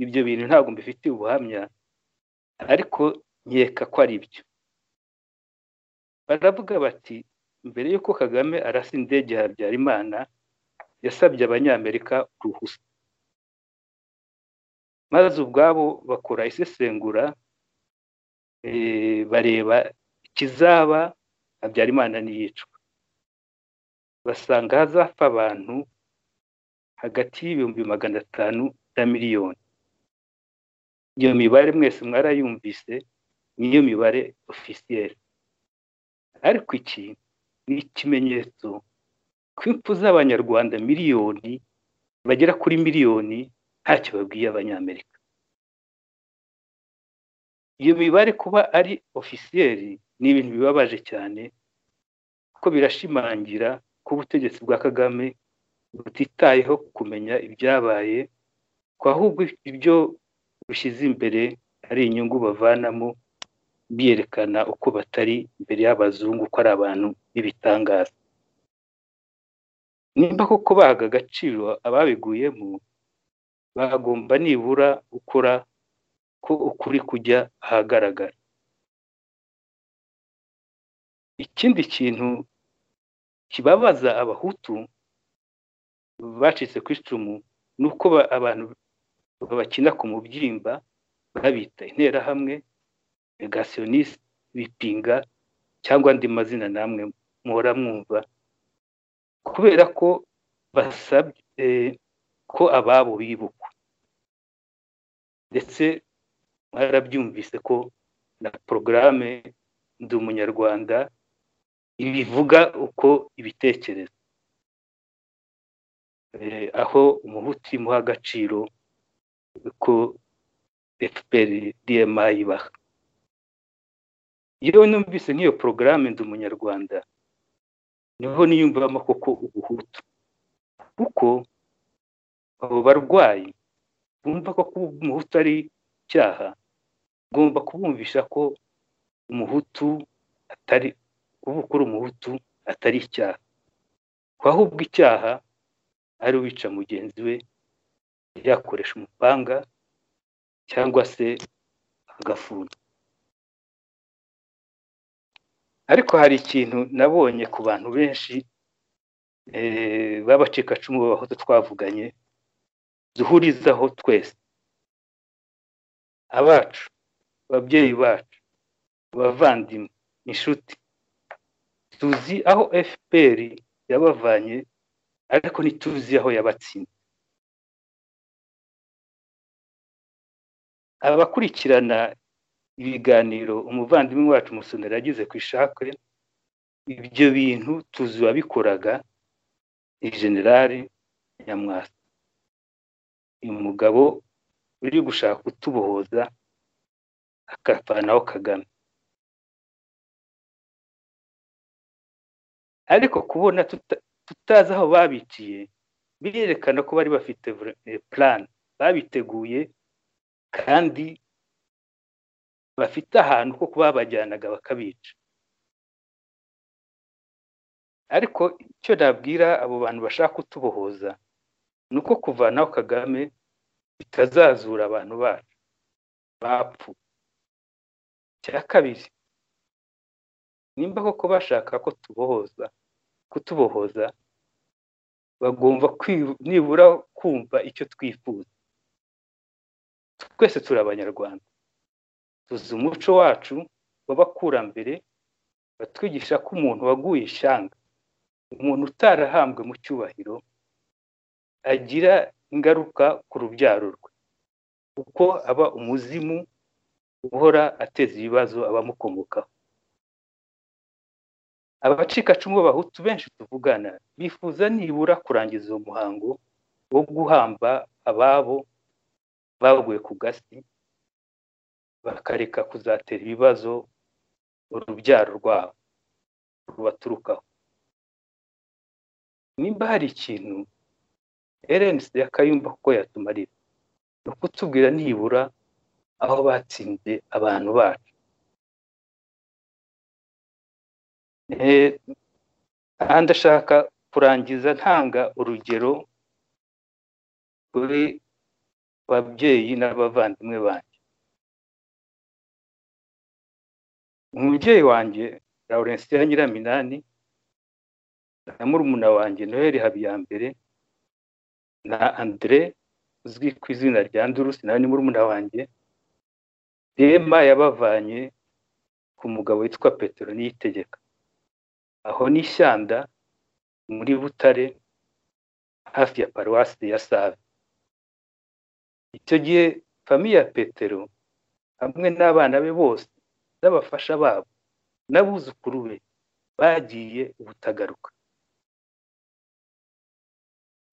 ibyo bintu ntabwo mbifitiye ubuhamya ariko nkeka ko ari byo baravuga bati mbere y'uko kagame arasa indege ya habyarimana yasabye abanyamerika uruhusa maze ubwabo bakora isesengura bareba ikizaba habyarimana n'iyicwa basanga hazapfa abantu hagati y'ibihumbi magana atanu na miliyoni iyo mibare mwese mwarayumvise niyo mibare ofisiyeri ariko iki ni ikimenyetso ko impfu z'abanyarwanda miliyoni bagera kuri miliyoni ntacyo babwiye abanyamerika iyo mibare kuba ari ofisiyeri ni ibintu bibabaje cyane kuko birashimangira ko ubutegetsi bwa kagame butitayeho kumenya ibyabaye ko ahubwo ibyo bushyize imbere ari inyungu bavanamo biyerekana uko batari imbere y'abazungu ko ari abantu b'ibitangaza nimba koko bahaga agaciro ababiguyemo bagomba nibura gukora ko ukuri kujya ahagaragara ikindi kintu kibabaza abahutu bacitse ku icumu ni uko abantu bakina ku mubyimba babita interahamwe negasiyonisite bipinga cyangwa andi mazina namwe muhora mwumva kubera ko basabye ko ababo bibukwa ndetse mwarabyumvise ko na porogaramu ndi umunyarwanda ibivuga uko ibitekereza aho umuhutu imuha agaciro ko fpr dma ibaha iyo numvise nk'iyo porogaramu ndi umunyarwanda niho niyumvamo koko ubuhutu kuko abo barwayi bumva ko kuba umuhutu ari icyaha ugomba kubumvisha ko umuhutu atari kuba ukuri umuhutu atari icyaha ko ahubwo icyaha ari uwica mugenzi we yakoresha umupanga cyangwa se agafuni ariko hari ikintu nabonye ku bantu benshi b'abacikacumu b'abahutu twavuganye duhurizaho twese abacu ababyeyi bacu abavandimwe inshuti tuzi aho fpr yabavanye ariko ntituzi aho yabatsinze abakurikirana ibiganiro umuvandimwe wacu musonera yagize ku ishakwe ibyo bintu tuzi uwabikoraga ni generale nyamwasa uyu mugabo uri gushaka kutubohoza akavanaho kagame ariko kubona tutazi aho babiciye birerekana ko bari bafite purani babiteguye kandi bafite ahantu ko babajyanaga bakabica ariko icyo nabwira abo bantu bashaka kutubohoza ni uko kuvanaho kagame bitazazura abantu bacu bapfu cya kabiri nimba koko bashaka ko tubohoza kutubohoza bagomba nibura kumva icyo twifuza twese turi abanyarwanda tuzi umuco wacu w'abakurambere batwigisha ko umuntu waguye ishyanga umuntu utarahambwe mu cyubahiro agira ingaruka ku rubyaro rwe kuko aba umuzimu uhora ateza ibibazo abamukomokaho abacikacumu b'abahutu benshi tuvugana bifuza nibura kurangiza uwo muhango wo guhamba ababo baguye ku gasi bakareka kuzatera ibibazo urubyaro rwabo rubaturukaho nimba hari ikintu erensi yakayumva kuko yatumarira ni ukutubwira nibura aho batsinze abantu bacu aha ndashaka kurangiza ntanga urugero kuri babyeyi n'abavandimwe banjye umubyeyi wanjye ya nyiraminani na murumuna wanjye noheli habiyambere na andire uzwi ku izina rya ndurusi nawe ni murumuna wanjye rema yabavanye ku mugabo witwa petero niyitegeka aho ni ishyanda muri butare hafi ya paruwasi ya save icyo gihe famiye ya petero hamwe n'abana be bose n'abafasha babo n'abuzukuru be bagiye ubutagaruka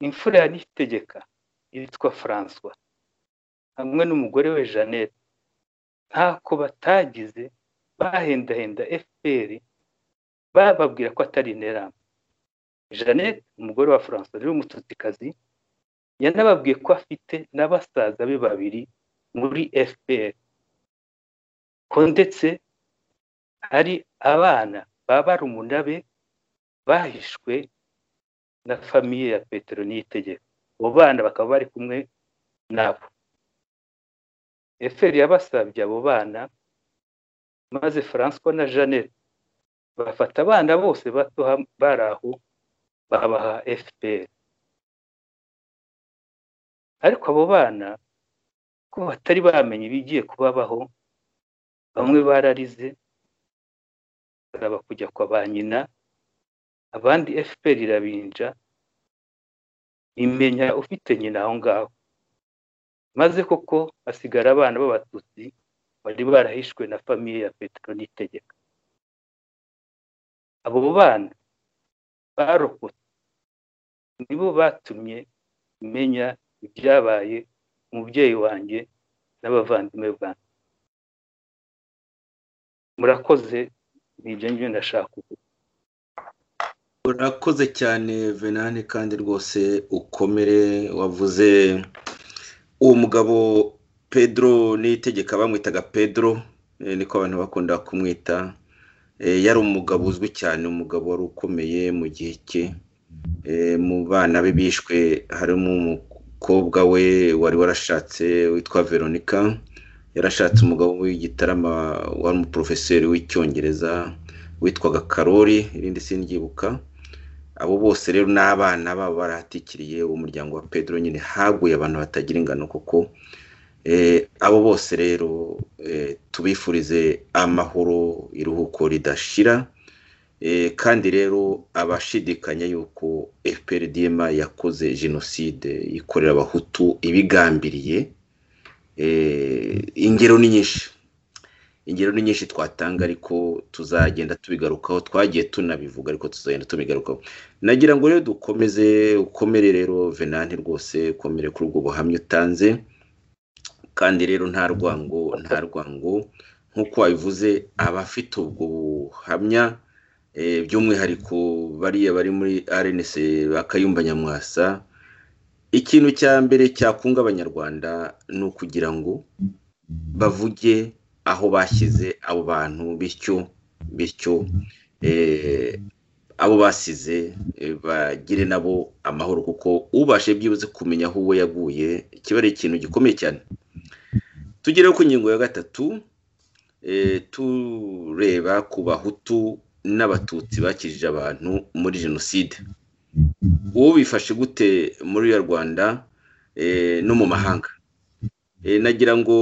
imfura ya nitegeka yitwa francois hamwe n'umugore we jeannette ntako batagize bahendahenda fpr bababwira ko atari interamo jeannette umugore wa francois rero umututsikazi yanababwiye ko afite na basaza be babiri muri fpr ko ndetse hari abana ba barumuna be bahishwe na famiye ya petero niyitegeko abo bana bakaba bari kumwe nabo fpr yabasabye abo bana maze francois na jeannette bafata abana bose bato bari aho babaha fpr ariko abo bana ko batari bamenye ibigiye kubabaho bamwe bararize baraba kujya kwa ba nyina abandi fpr irabinja imenya ufite nyina aho ngaho maze koko hasigara abana b'abatutsi bari barahishwe na famiye ya petero n'itegeka abo bana barokotse nibo batumye menya ibyabaye umubyeyi wanjye n'abavandimwe banjye murakoze ni ibyo ngibyo ndashaka kuvuga urakoze cyane venane kandi rwose ukomere wavuze uwo mugabo pedro n'itegeka bamwitaga pedro niko abantu bakunda kumwita yari umugabo uzwi cyane umugabo wari ukomeye mu gihe cye mu bana be bishwe harimo umukobwa we wari warashatse witwa veronica yarashatse umugabo w'igitarama wari umuporofeseri w'icyongereza witwaga karori irindi sindyibuka abo bose rero n'abana babo barahatikiriye umuryango wa pedro nyine haguye abantu batagira ingano kuko abo bose rero tubifurize amahoro iruhuko ridashira kandi rero abashidikanya yuko fprdm yakoze jenoside ikorera abahutu ibigambiriye ingero ni nyinshi ingero ni nyinshi twatanga ariko tuzagenda tubigarukaho twagiye tunabivuga ariko tuzagenda tubigarukaho nagira ngo rero dukomeze ukomere rero venanti rwose ukomere kuri ubwo buhamya utanze kandi rero nta rwango nta rwango nk'uko wabivuze abafite ubwo buhamya by'umwihariko bariya bari muri rnc bakayumba nyamwasa ikintu cya mbere cyakunga abanyarwanda ni ukugira ngo bavuge aho bashyize abo bantu bityo bityo abo basize bagire nabo amahoro kuko ubashe byibuze kumenya aho uwo yaguye kiba ari ikintu gikomeye cyane tugere ku ngingo ya gatatu tureba ku bahutu n'abatutsi bakijije abantu muri jenoside uwo bifashe gute muri ya rwanda no mu mahanga nagira ngo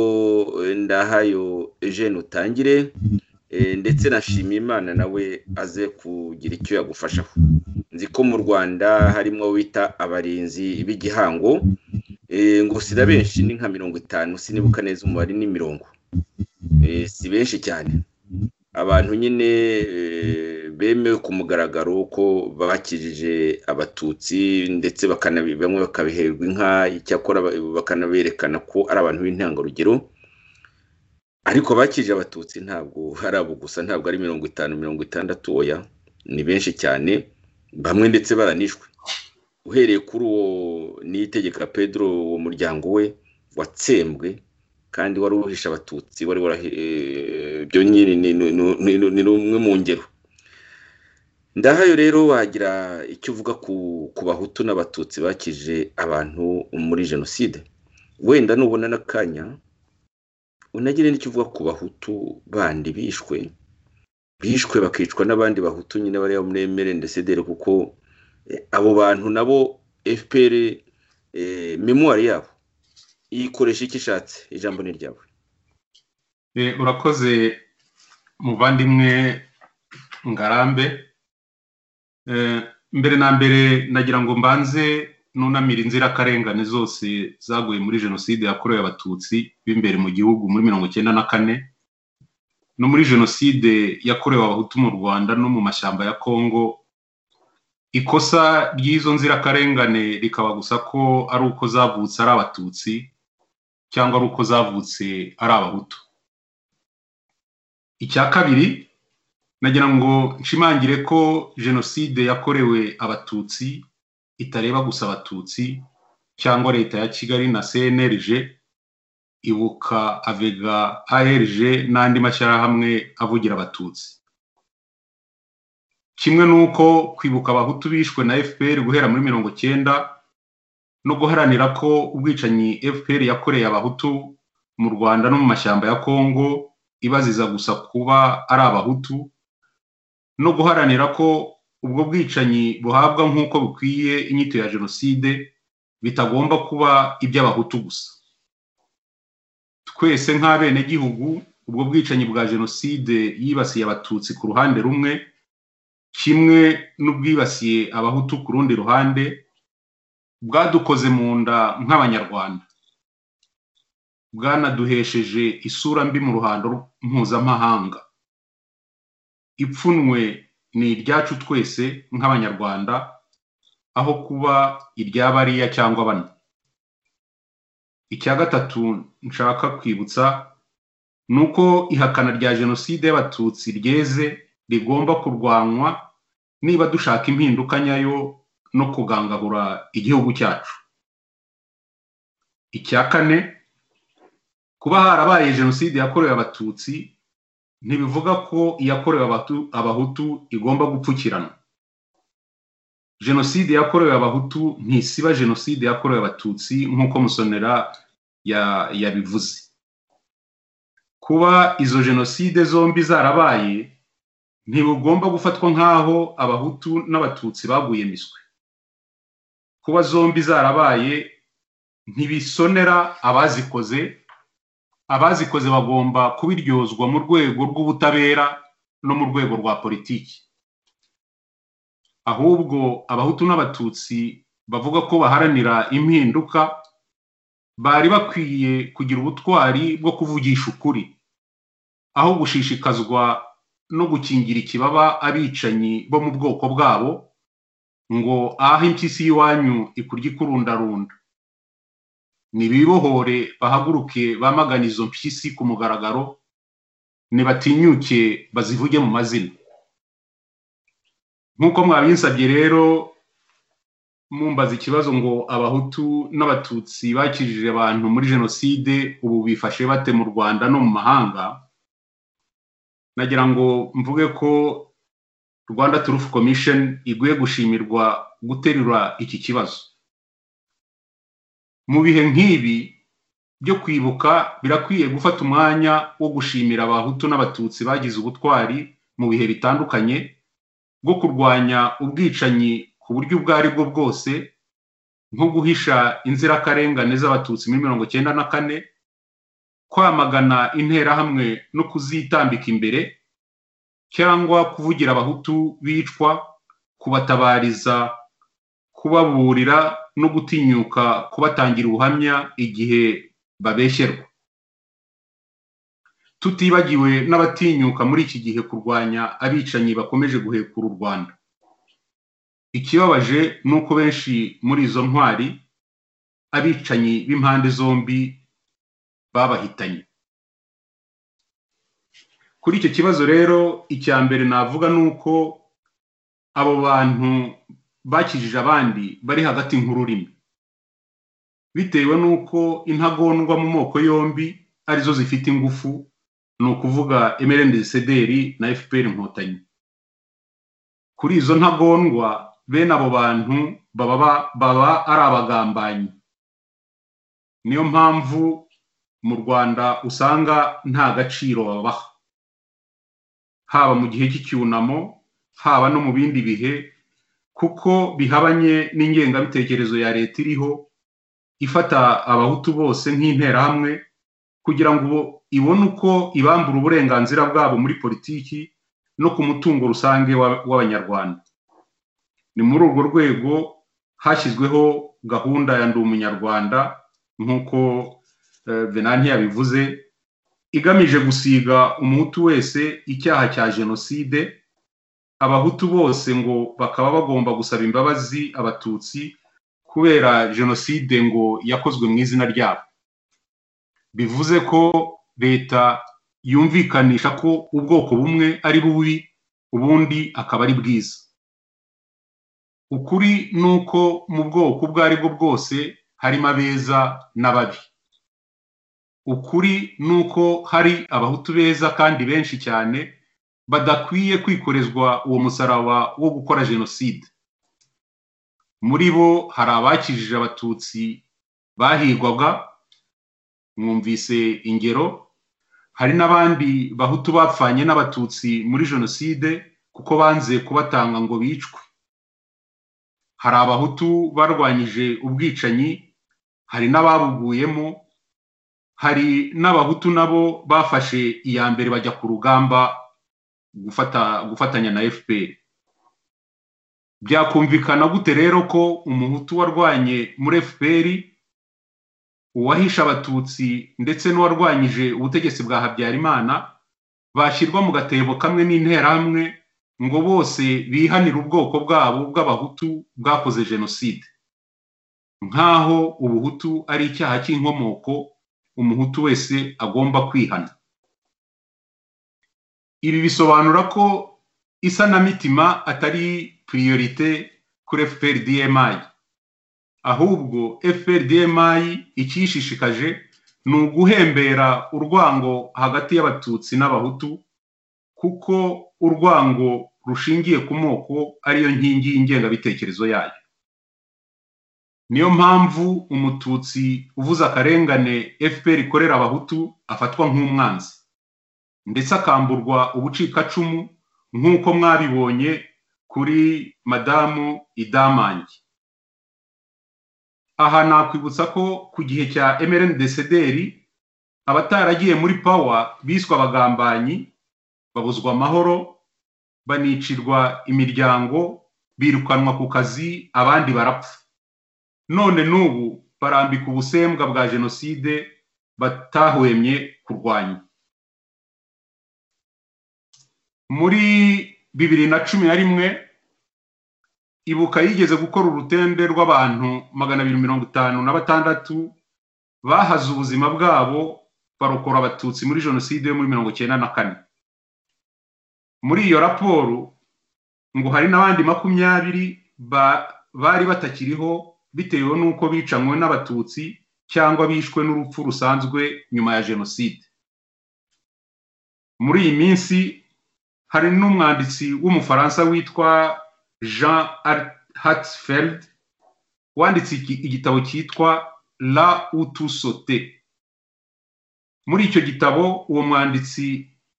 ndahayo eugene utangire ndetse na imana nawe aze kugira icyo yagufashaho nzi ko mu rwanda harimo wita abarinzi b'igihango ngo sida benshi ni nka mirongo itanu sinibuka neza umubare ni mirongo si benshi cyane abantu nyine bemewe ku mugaragaro ko bakijije abatutsi ndetse bamwe bakabiherwa inka icyakora bakanaberekana ko ari abantu b'intangarugero ariko bakije abatutsi ntabwo hari abo gusa ntabwo ari mirongo itanu mirongo itandatu oya ni benshi cyane bamwe ndetse baranishwe uhereye kuri uwo niyitegeka pedro uwo muryango we watsembwe kandi wari uhisha abatutsi wari ibyo nyine ni rumwe mu ngero ndahayo rero wagira icyo uvuga ku bahutu n'abatutsi bakije abantu muri jenoside wenda nubona n'akanya unagire n'icyo uvuga ku bahutu bandi bishwe bishwe bakicwa n'abandi bahutu nyine bariya muri emeli ndetse kuko abo bantu nabo fpr memuwari yabo yikoresha icyo ishatse ijambo ni ryawe urakoze muvandimwe ngarambe mbere na mbere nagira ngo mbanze nunamire inzirakarengane zose zaguye muri jenoside yakorewe abatutsi b'imbere mu gihugu muri mirongo icyenda na kane no muri jenoside yakorewe abahutu mu rwanda no mu mashyamba ya kongo ikosa ry'izo nzirakarengane rikaba gusa ko ari uko zavutse ari abatutsi cyangwa ari uko zavutse ari abahutu icya kabiri nagira ngo nshimangire ko jenoside yakorewe abatutsi itareba gusa abatutsi cyangwa leta ya kigali na cnlg ibuka avega arg n'andi mashyirahamwe avugira abatutsi kimwe n'uko kwibuka abahutu bishwe na fpr guhera muri mirongo cyenda no guharanira ko ubwicanyi fpr yakoreye abahutu mu rwanda no mu mashyamba ya kongo ibaziza gusa kuba ari abahutu no guharanira ko ubwo bwicanyi buhabwa nk'uko bukwiye inyito ya jenoside bitagomba kuba iby'abahutu gusa twese nk'abenegihugu ubwo bwicanyi bwa jenoside yibasiye abatutsi ku ruhande rumwe kimwe n'ubwibasiye abahutu ku rundi ruhande bwadukoze mu nda nk'abanyarwanda bwanaduhesheje isura mbi mu ruhando mpuzamahanga ipfunwe ni iryacu twese nk'abanyarwanda aho kuba irya bariya cyangwa bane icya gatatu nshaka kwibutsa ni uko ihakana rya jenoside y'abatutsi ryeze rigomba kurwanywa niba dushaka impinduka nyayo no kugangahura igihugu cyacu icya kane kuba harabaye jenoside yakorewe abatutsi ntibivuga ko iyakorewe abahutu igomba gupfukirana jenoside yakorewe abahutu ntisiba jenoside yakorewe abatutsi nk'uko musonera yabivuze kuba izo jenoside zombi zarabaye ntibugomba gufatwa nk'aho abahutu n'abatutsi baguye miswi kuba zombi zarabaye ntibisonera abazikoze abazikoze bagomba kubiryozwa mu rwego rw'ubutabera no mu rwego rwa politiki ahubwo abahutu n'abatutsi bavuga ko baharanira impinduka bari bakwiye kugira ubutwari bwo kuvugisha ukuri aho gushishikazwa no gukingira ikibaba abicanyi bo mu bwoko bwabo ngo aho impyisi y'iwanyu ikurya ikurundarunda nibibohore bahaguruke bamagana izo mpyisi ku mugaragaro ntibatinyuke bazivuge mu mazina nk'uko mwabinsabye rero mumbaza ikibazo ngo abahutu n'abatutsi bakijije abantu muri jenoside ubu bifashe bate mu rwanda no mu mahanga nagira ngo mvuge ko rwanda turufu komisheni iguye gushimirwa guterura iki kibazo mu bihe nk'ibi byo kwibuka birakwiye gufata umwanya wo gushimira abahutu n'abatutsi bagize ubutwari mu bihe bitandukanye bwo kurwanya ubwicanyi ku buryo ubwo ari bwo bwose nko guhisha inzirakarengane z'abatutsi muri mirongo icyenda na kane kwamagana interahamwe no kuzitambika imbere cyangwa kuvugira abahutu bicwa kubatabariza kubaburira no gutinyuka kubatangira ubuhamya igihe babeshyerwa tutibagiwe n'abatinyuka muri iki gihe kurwanya abicanyi bakomeje guhekura u rwanda ikibabaje ni uko benshi muri izo ntwari abicanyi b'impande zombi babahitanye kuri icyo kibazo rero icya mbere navuga ni uko abo bantu bakijije abandi bari hagati nk'ururimi bitewe n'uko intagondwa mu moko yombi arizo zifite ingufu ni ukuvuga emerendesederi na fpr inkotanyi kuri izo ntagondwa bene abo bantu baba ari abagambanyi niyo mpamvu mu rwanda usanga nta gaciro babaha haba mu gihe cy'icyunamo haba no mu bindi bihe kuko bihabanye n'ingengabitekerezo ya leta iriho ifata abahutu bose nk'interahamwe kugira ngo ibone uko ibambura uburenganzira bwabo muri politiki no ku mutungo rusange w'abanyarwanda ni muri urwo rwego hashyizweho gahunda ya ndi umunyarwanda nk'uko venanti yabivuze igamije gusiga umuhutu wese icyaha cya jenoside abahutu bose ngo bakaba bagomba gusaba imbabazi abatutsi kubera jenoside ngo yakozwe mu izina ryabo bivuze ko leta yumvikanisha ko ubwoko bumwe ari bubi ubundi akaba ari bwiza ukuri ni uko mu bwoko ubwo ari bwo bwose harimo abeza n'ababi ukuri ni uko hari abahutu beza kandi benshi cyane badakwiye kwikorezwa uwo musaraba wo gukora jenoside muri bo hari abakijije abatutsi bahigwaga mwumvise ingero hari n'abandi bahutu bapfanye n'abatutsi muri jenoside kuko banze kubatanga ngo bicwe hari abahutu barwanyije ubwicanyi hari n'ababuguyemo hari n'abahutu nabo bafashe iya mbere bajya ku rugamba gufatanya na fpr byakumvikana gute rero ko umuhutu warwanye muri fpr uwahisha abatutsi ndetse n'uwarwanyije ubutegetsi bwa habyarimana bashyirwa mu gatebo kamwe n'interahamwe ngo bose bihanire ubwoko bwabo bw'abahutu bwakoze jenoside nk'aho ubuhutu ari icyaha cy'inkomoko umuhutu wese agomba kwihana ibi bisobanura ko isanamitima atari piriyorite kuri fprdmi ahubwo fprdmi icyishishikaje ni uguhembera urwango hagati y'abatutsi n'abahutu kuko urwango rushingiye ku moko ariyo nkingi y'ingengabitekerezo yayo niyo mpamvu umututsi uvuze akarengane fpr ikorera abahutu afatwa nk'umwanzi ndetse akamburwa ubucikacumu nk'uko mwabibonye kuri madamu idamange aha nakwibutsa ko ku gihe cya emerende desederi abataragiye muri pawa biswe abagambanyi babuzwa amahoro banicirwa imiryango birukanwa ku kazi abandi barapfa none n'ubu barambika ubusembwa bwa jenoside batahwemye kurwanya muri bibiri na cumi na rimwe ibuka yigeze gukora urutende rw'abantu magana abiri mirongo itanu na batandatu bahaze ubuzima bwabo barokora abatutsi muri jenoside yo muri mirongo icyenda na kane muri iyo raporo ngo hari n'abandi makumyabiri bari batakiriho bitewe n'uko bicanywe n'abatutsi cyangwa bishwe n'urupfu rusanzwe nyuma ya jenoside muri iyi minsi hari n'umwanditsi w'umufaransa witwa jean hatsfeld wanditse igitabo cyitwa la utusote muri icyo gitabo uwo mwanditsi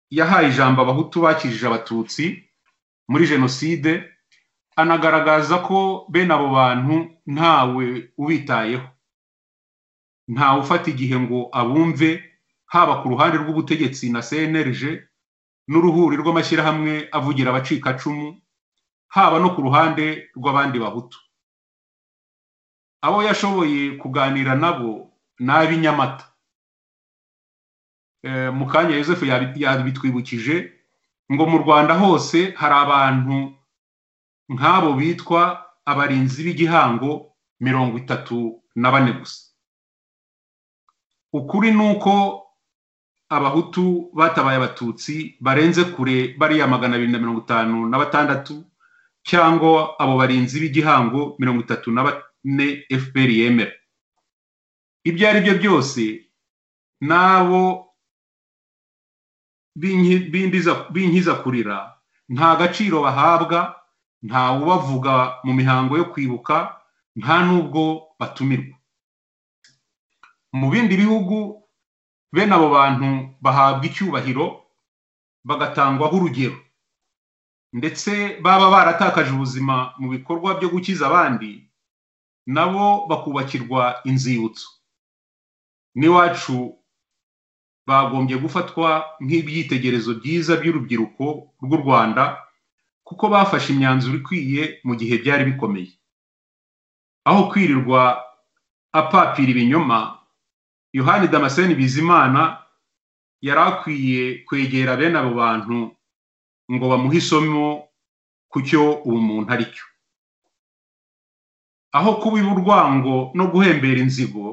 yahaye ijambo abahutu bakijije abatutsi muri jenoside anagaragaza ko bene abo bantu ntawe ubitayeho ntawe ufata igihe ngo abumve haba ku ruhande rw'ubutegetsi na cnlg n'uruhuri rw'amashyirahamwe avugira abacikacumu haba no ku ruhande rw'abandi bahutu abo yashoboye kuganira nabo ni ab'inyamata mu kanya yosefu yabitwibukije ngo mu rwanda hose hari abantu nk'abo bitwa abarinzi b'igihango mirongo itatu na bane gusa ukuri ni uko abahutu batabaye abatutsi barenze kure bariya magana abiri na mirongo itanu na batandatu cyangwa abo barinzi b'igihango mirongo itatu na bane fpr yemera ibyo ari byo byose n'abo b'inkiza kurira nta gaciro bahabwa nta ubavuga mu mihango yo kwibuka nta n'ubwo batumirwa mu bindi bihugu bene abo bantu bahabwa icyubahiro bagatangwaho urugero ndetse baba baratakaje ubuzima mu bikorwa byo gukiza abandi nabo bakubakirwa inzibutso n'iwacu bagombye gufatwa nk'ibyitegerezo byiza by'urubyiruko rw'u rwanda kuko bafashe imyanzuro ikwiye mu gihe byari bikomeye aho kwirirwa apapira ibinyoma yohani damascene bizimana yari akwiye kwegera bene abo bantu ngo bamuhe isomo ku cyo ubumuntu ari cyo aho kuba urwango no guhembera inzigo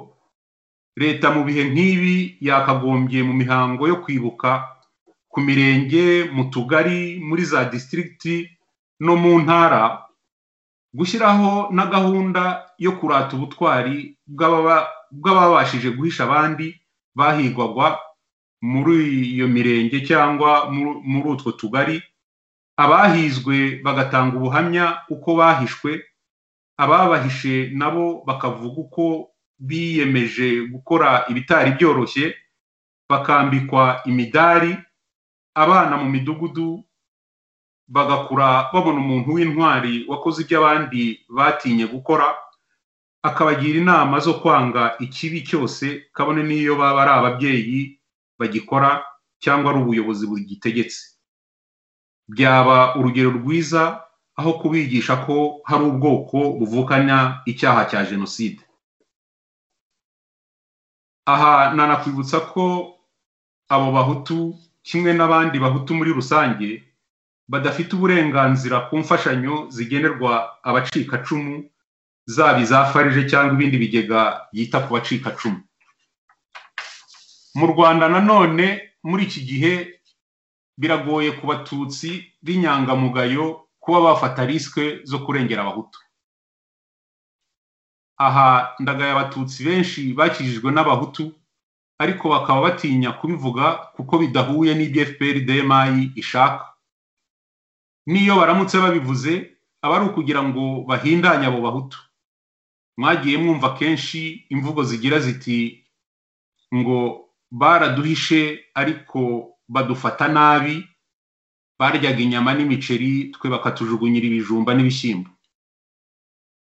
leta mu bihe nk'ibi yakagombye mu mihango yo kwibuka ku mirenge mu tugari muri za disitirigiti no mu ntara gushyiraho na gahunda yo kurata ubutwari bw'ababashije guhisha abandi bahigwagwa muri iyo mirenge cyangwa muri utwo tugari abahizwe bagatanga ubuhamya uko bahishwe ababahishe nabo bakavuga uko biyemeje gukora ibitari byoroshye bakambikwa imidari abana mu midugudu bagakura babona umuntu w'intwari wakoze ibyo abandi batinye gukora akabagira inama zo kwanga ikibi cyose kabone n'iyo baba ari ababyeyi bagikora cyangwa ari ubuyobozi bugitegetse byaba urugero rwiza aho kubigisha ko hari ubwoko buvukana icyaha cya jenoside aha nanakwibutsa ko abo bahutu kimwe n'abandi bahutu muri rusange badafite uburenganzira ku mfashanyo zigenerwa abacikacumu zaba iza farije cyangwa ibindi bigega yita ku bacikacumu mu rwanda nanone muri iki gihe biragoye ku batutsi b'inyangamugayo kuba bafata risike zo kurengera abahutu aha ndagaya abatutsi benshi bakijijwe n'abahutu ariko bakaba batinya kubivuga kuko bidahuye n'ibyo fpr demayi ishaka n'iyo baramutse babivuze aba ari ukugira ngo bahindanye abo bahutu mwagiye mwumva kenshi imvugo zigira ziti ngo baraduhishe ariko badufata nabi baryaga inyama n'imiceri twe bakatujugunyira ibijumba n'ibishyimbo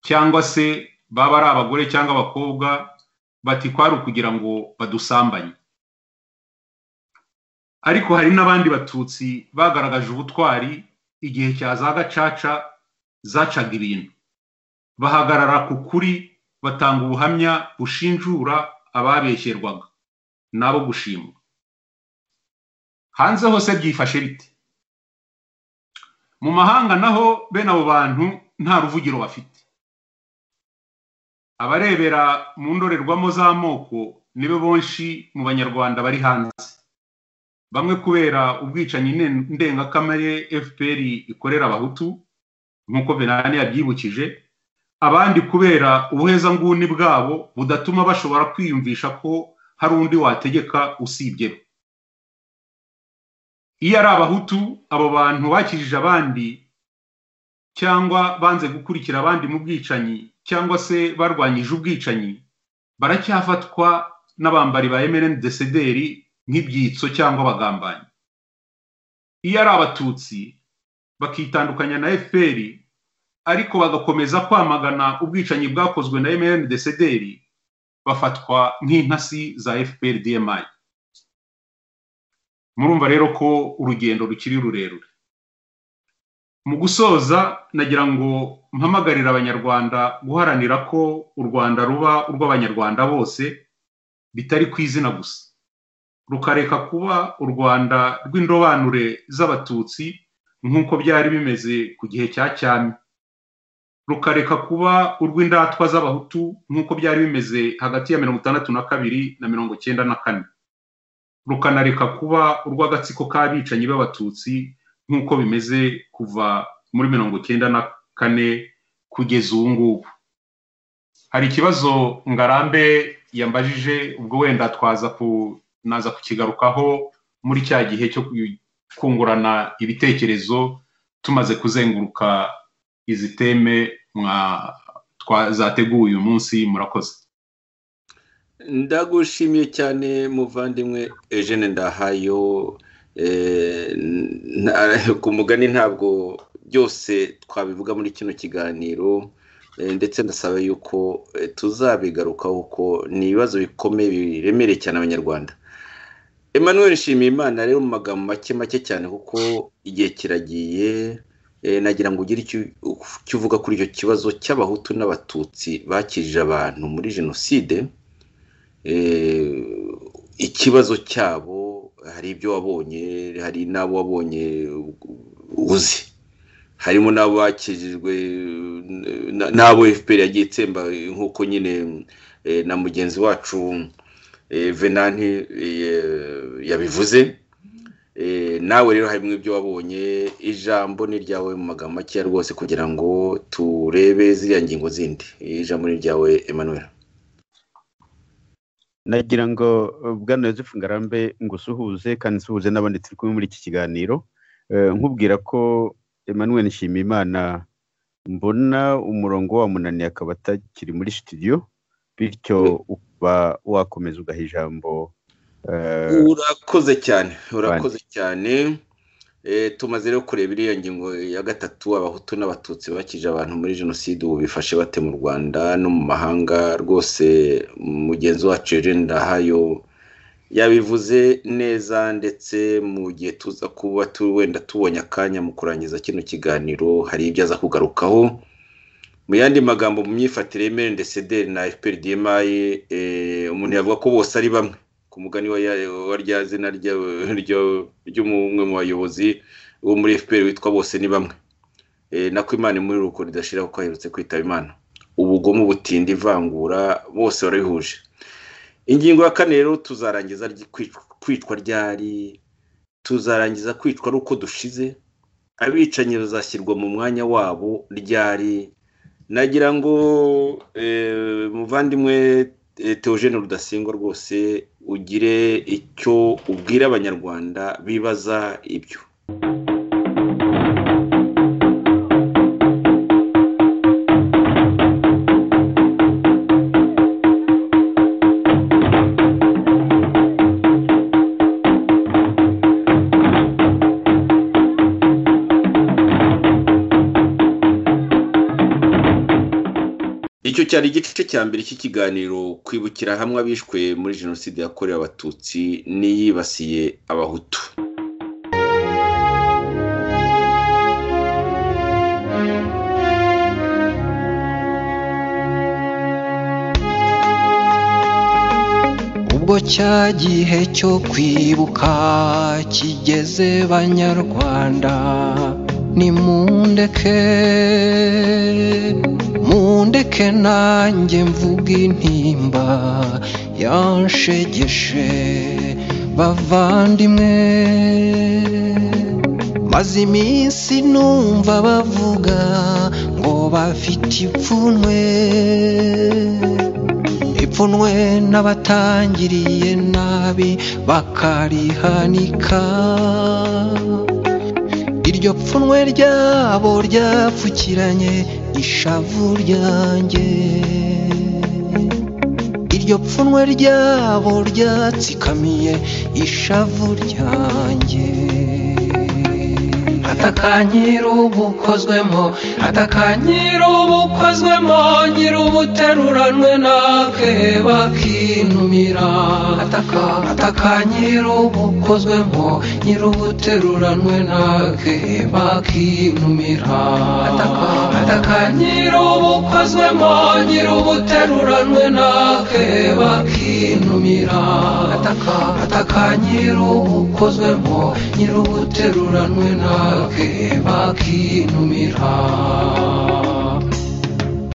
cyangwa se baba ari abagore cyangwa abakobwa bati kwari ukugira ngo badusambanye ariko hari n'abandi batutsi bagaragaje ubutwari igihe cya za gacaca zacaga ibintu bahagarara ku kuri batanga ubuhamya bushinjura ababeshyerwaga nabo gushimwa hanze hose byifashe bite mu mahanga naho bene abo bantu nta ruvugiro bafite abarebera mu ndorerwamo z'amoko nibo benshi mu banyarwanda bari hanze bamwe kubera ubwicanyi ndengakamere fpr ikorera abahutu nk'uko benani yabyibukije abandi kubera ubuhezanguni bwabo budatuma bashobora kwiyumvisha ko hari undi wategeka usibye iyo ari abahutu abo bantu bakijije abandi cyangwa banze gukurikira abandi mu bwicanyi cyangwa se barwanyije ubwicanyi baracyafatwa n'abambari ba emereni desederi nk'ibyitso cyangwa abagambanyi iyo ari abatutsi bakitandukanya na efuperi ariko bagakomeza kwamagana ubwicanyi bwakozwe na MNDCDR desederi bafatwa nk'intasi za fpr dmi murumva rero ko urugendo rukiri rurerure mu gusoza nagira ngo mpamagarire abanyarwanda guharanira ko u rwanda ruba urw'abanyarwanda bose bitari ku izina gusa rukareka kuba u rwanda rw'indobanure z'abatutsi nk'uko byari bimeze ku gihe cya cyami rukareka kuba urw'indatwa z'abahutu nk'uko byari bimeze hagati ya mirongo itandatu na kabiri na mirongo icyenda na kane rukanareka kuba urw'agatsiko k'abicanyi b'abatutsi nk'uko bimeze kuva muri mirongo icyenda na kane kugeza ubu ngubu hari ikibazo ngarambe yambajije ubwo wenda twaza naza kukigarukaho muri cya gihe cyo kungurana ibitekerezo tumaze kuzenguruka izi teme zateguye uyu munsi murakoze ndagushimiye cyane muvandimwe Eugene ndahayo ku mugani ntabwo byose twabivuga muri kino kiganiro ndetse ndasaba yuko tuzabigarukaho kuko ni ibibazo bikomeye biremereye cyane abanyarwanda Emmanuel Nshimiyimana rero mu magambo make make cyane kuko igihe kiragiye nagira ngo ugire icyo uvuga kuri icyo kibazo cy'abahutu n'abatutsi bakijije abantu muri jenoside ikibazo cyabo hari ibyo wabonye hari n'abo wabonye uzi harimo n'abo bakijijwe n'abo fpr yagiye itsemba nk'uko nyine na mugenzi wacu venanti yabivuze nawe rero harimo ibyo wabonye ijambo ni ryawe mu magambo makeya rwose kugira ngo turebe ziriya ngingo zindi ijambo ni ryawe Emmanuel nagira ngo bwana Joseph ngarambe ngo usuhuze kandi usuhuze n'abandi turi kumwe muri iki kiganiro nkubwira ko Emmanuel nshimiyimana mbona umurongo wamunaniye akaba atakiri muri studio bityo ukaba wakomeza ugaha ijambo urakoze cyane urakoze cyane tumaze rero kureba iriya ngingo ya gatatu abahutu n'abatutsi bakije abantu muri jenoside ubu bifashe bate mu rwanda no mu mahanga rwose mugenzi wacu Eugene ndahayo yabivuze neza ndetse mu gihe tuza kuba wenda tubonye akanya mu kurangiza kino kiganiro hari ibyo aza kugarukaho mu yandi magambo mu myifatire y'emerendesederi na fpr dmi umuntu yavuga ko bose ari bamwe ku mugani wa rya zina ry'umwe mu bayobozi wo muri fpr witwa bose ni bamwe nako imana muri ruko ridashira kuko aherutse kwitaba imana ubugome ubutinda ivangura bose barabihuje ingingo ya kane rero tuzarangiza kwicwa ryari tuzarangiza kwicwa ari uko dushize abicanyi bazashyirwa mu mwanya wabo ryari nagira ngo muvandimwe Teogene rudasingwa rwose ugire icyo ubwira abanyarwanda bibaza ibyo icyo cyari igice cya mbere cy'ikiganiro kwibukira hamwe abishwe muri jenoside yakorewe abatutsi n'iyibasiye abahutu ubwo cya gihe cyo kwibuka kigeze banyarwanda nimundeke mundeke nanjye mvuga intimba yanshegeshe bavandimwe maze iminsi numva bavuga ngo bafite ipfunwe ipfunwe n'abatangiriye nabi bakarihanika iryo pfunwe ryabo ryapfukiranye ishavu ryanjye iryo pfunwe ryabo ryatsikamiye ishavu ryanjye atakanyira ubukozwemo atakanyira ubukozwemo nyiri ubuteruranwe nakeba kinumira atakanyira ubukozwemo nyiri ubuteruranwe nakeba kinumira atakanyira ubukozwemo nyiri ubuteruranwe nakeba kinumira atakanyira ubukozwemo nyiri ubuteruranwe nakeba kinumira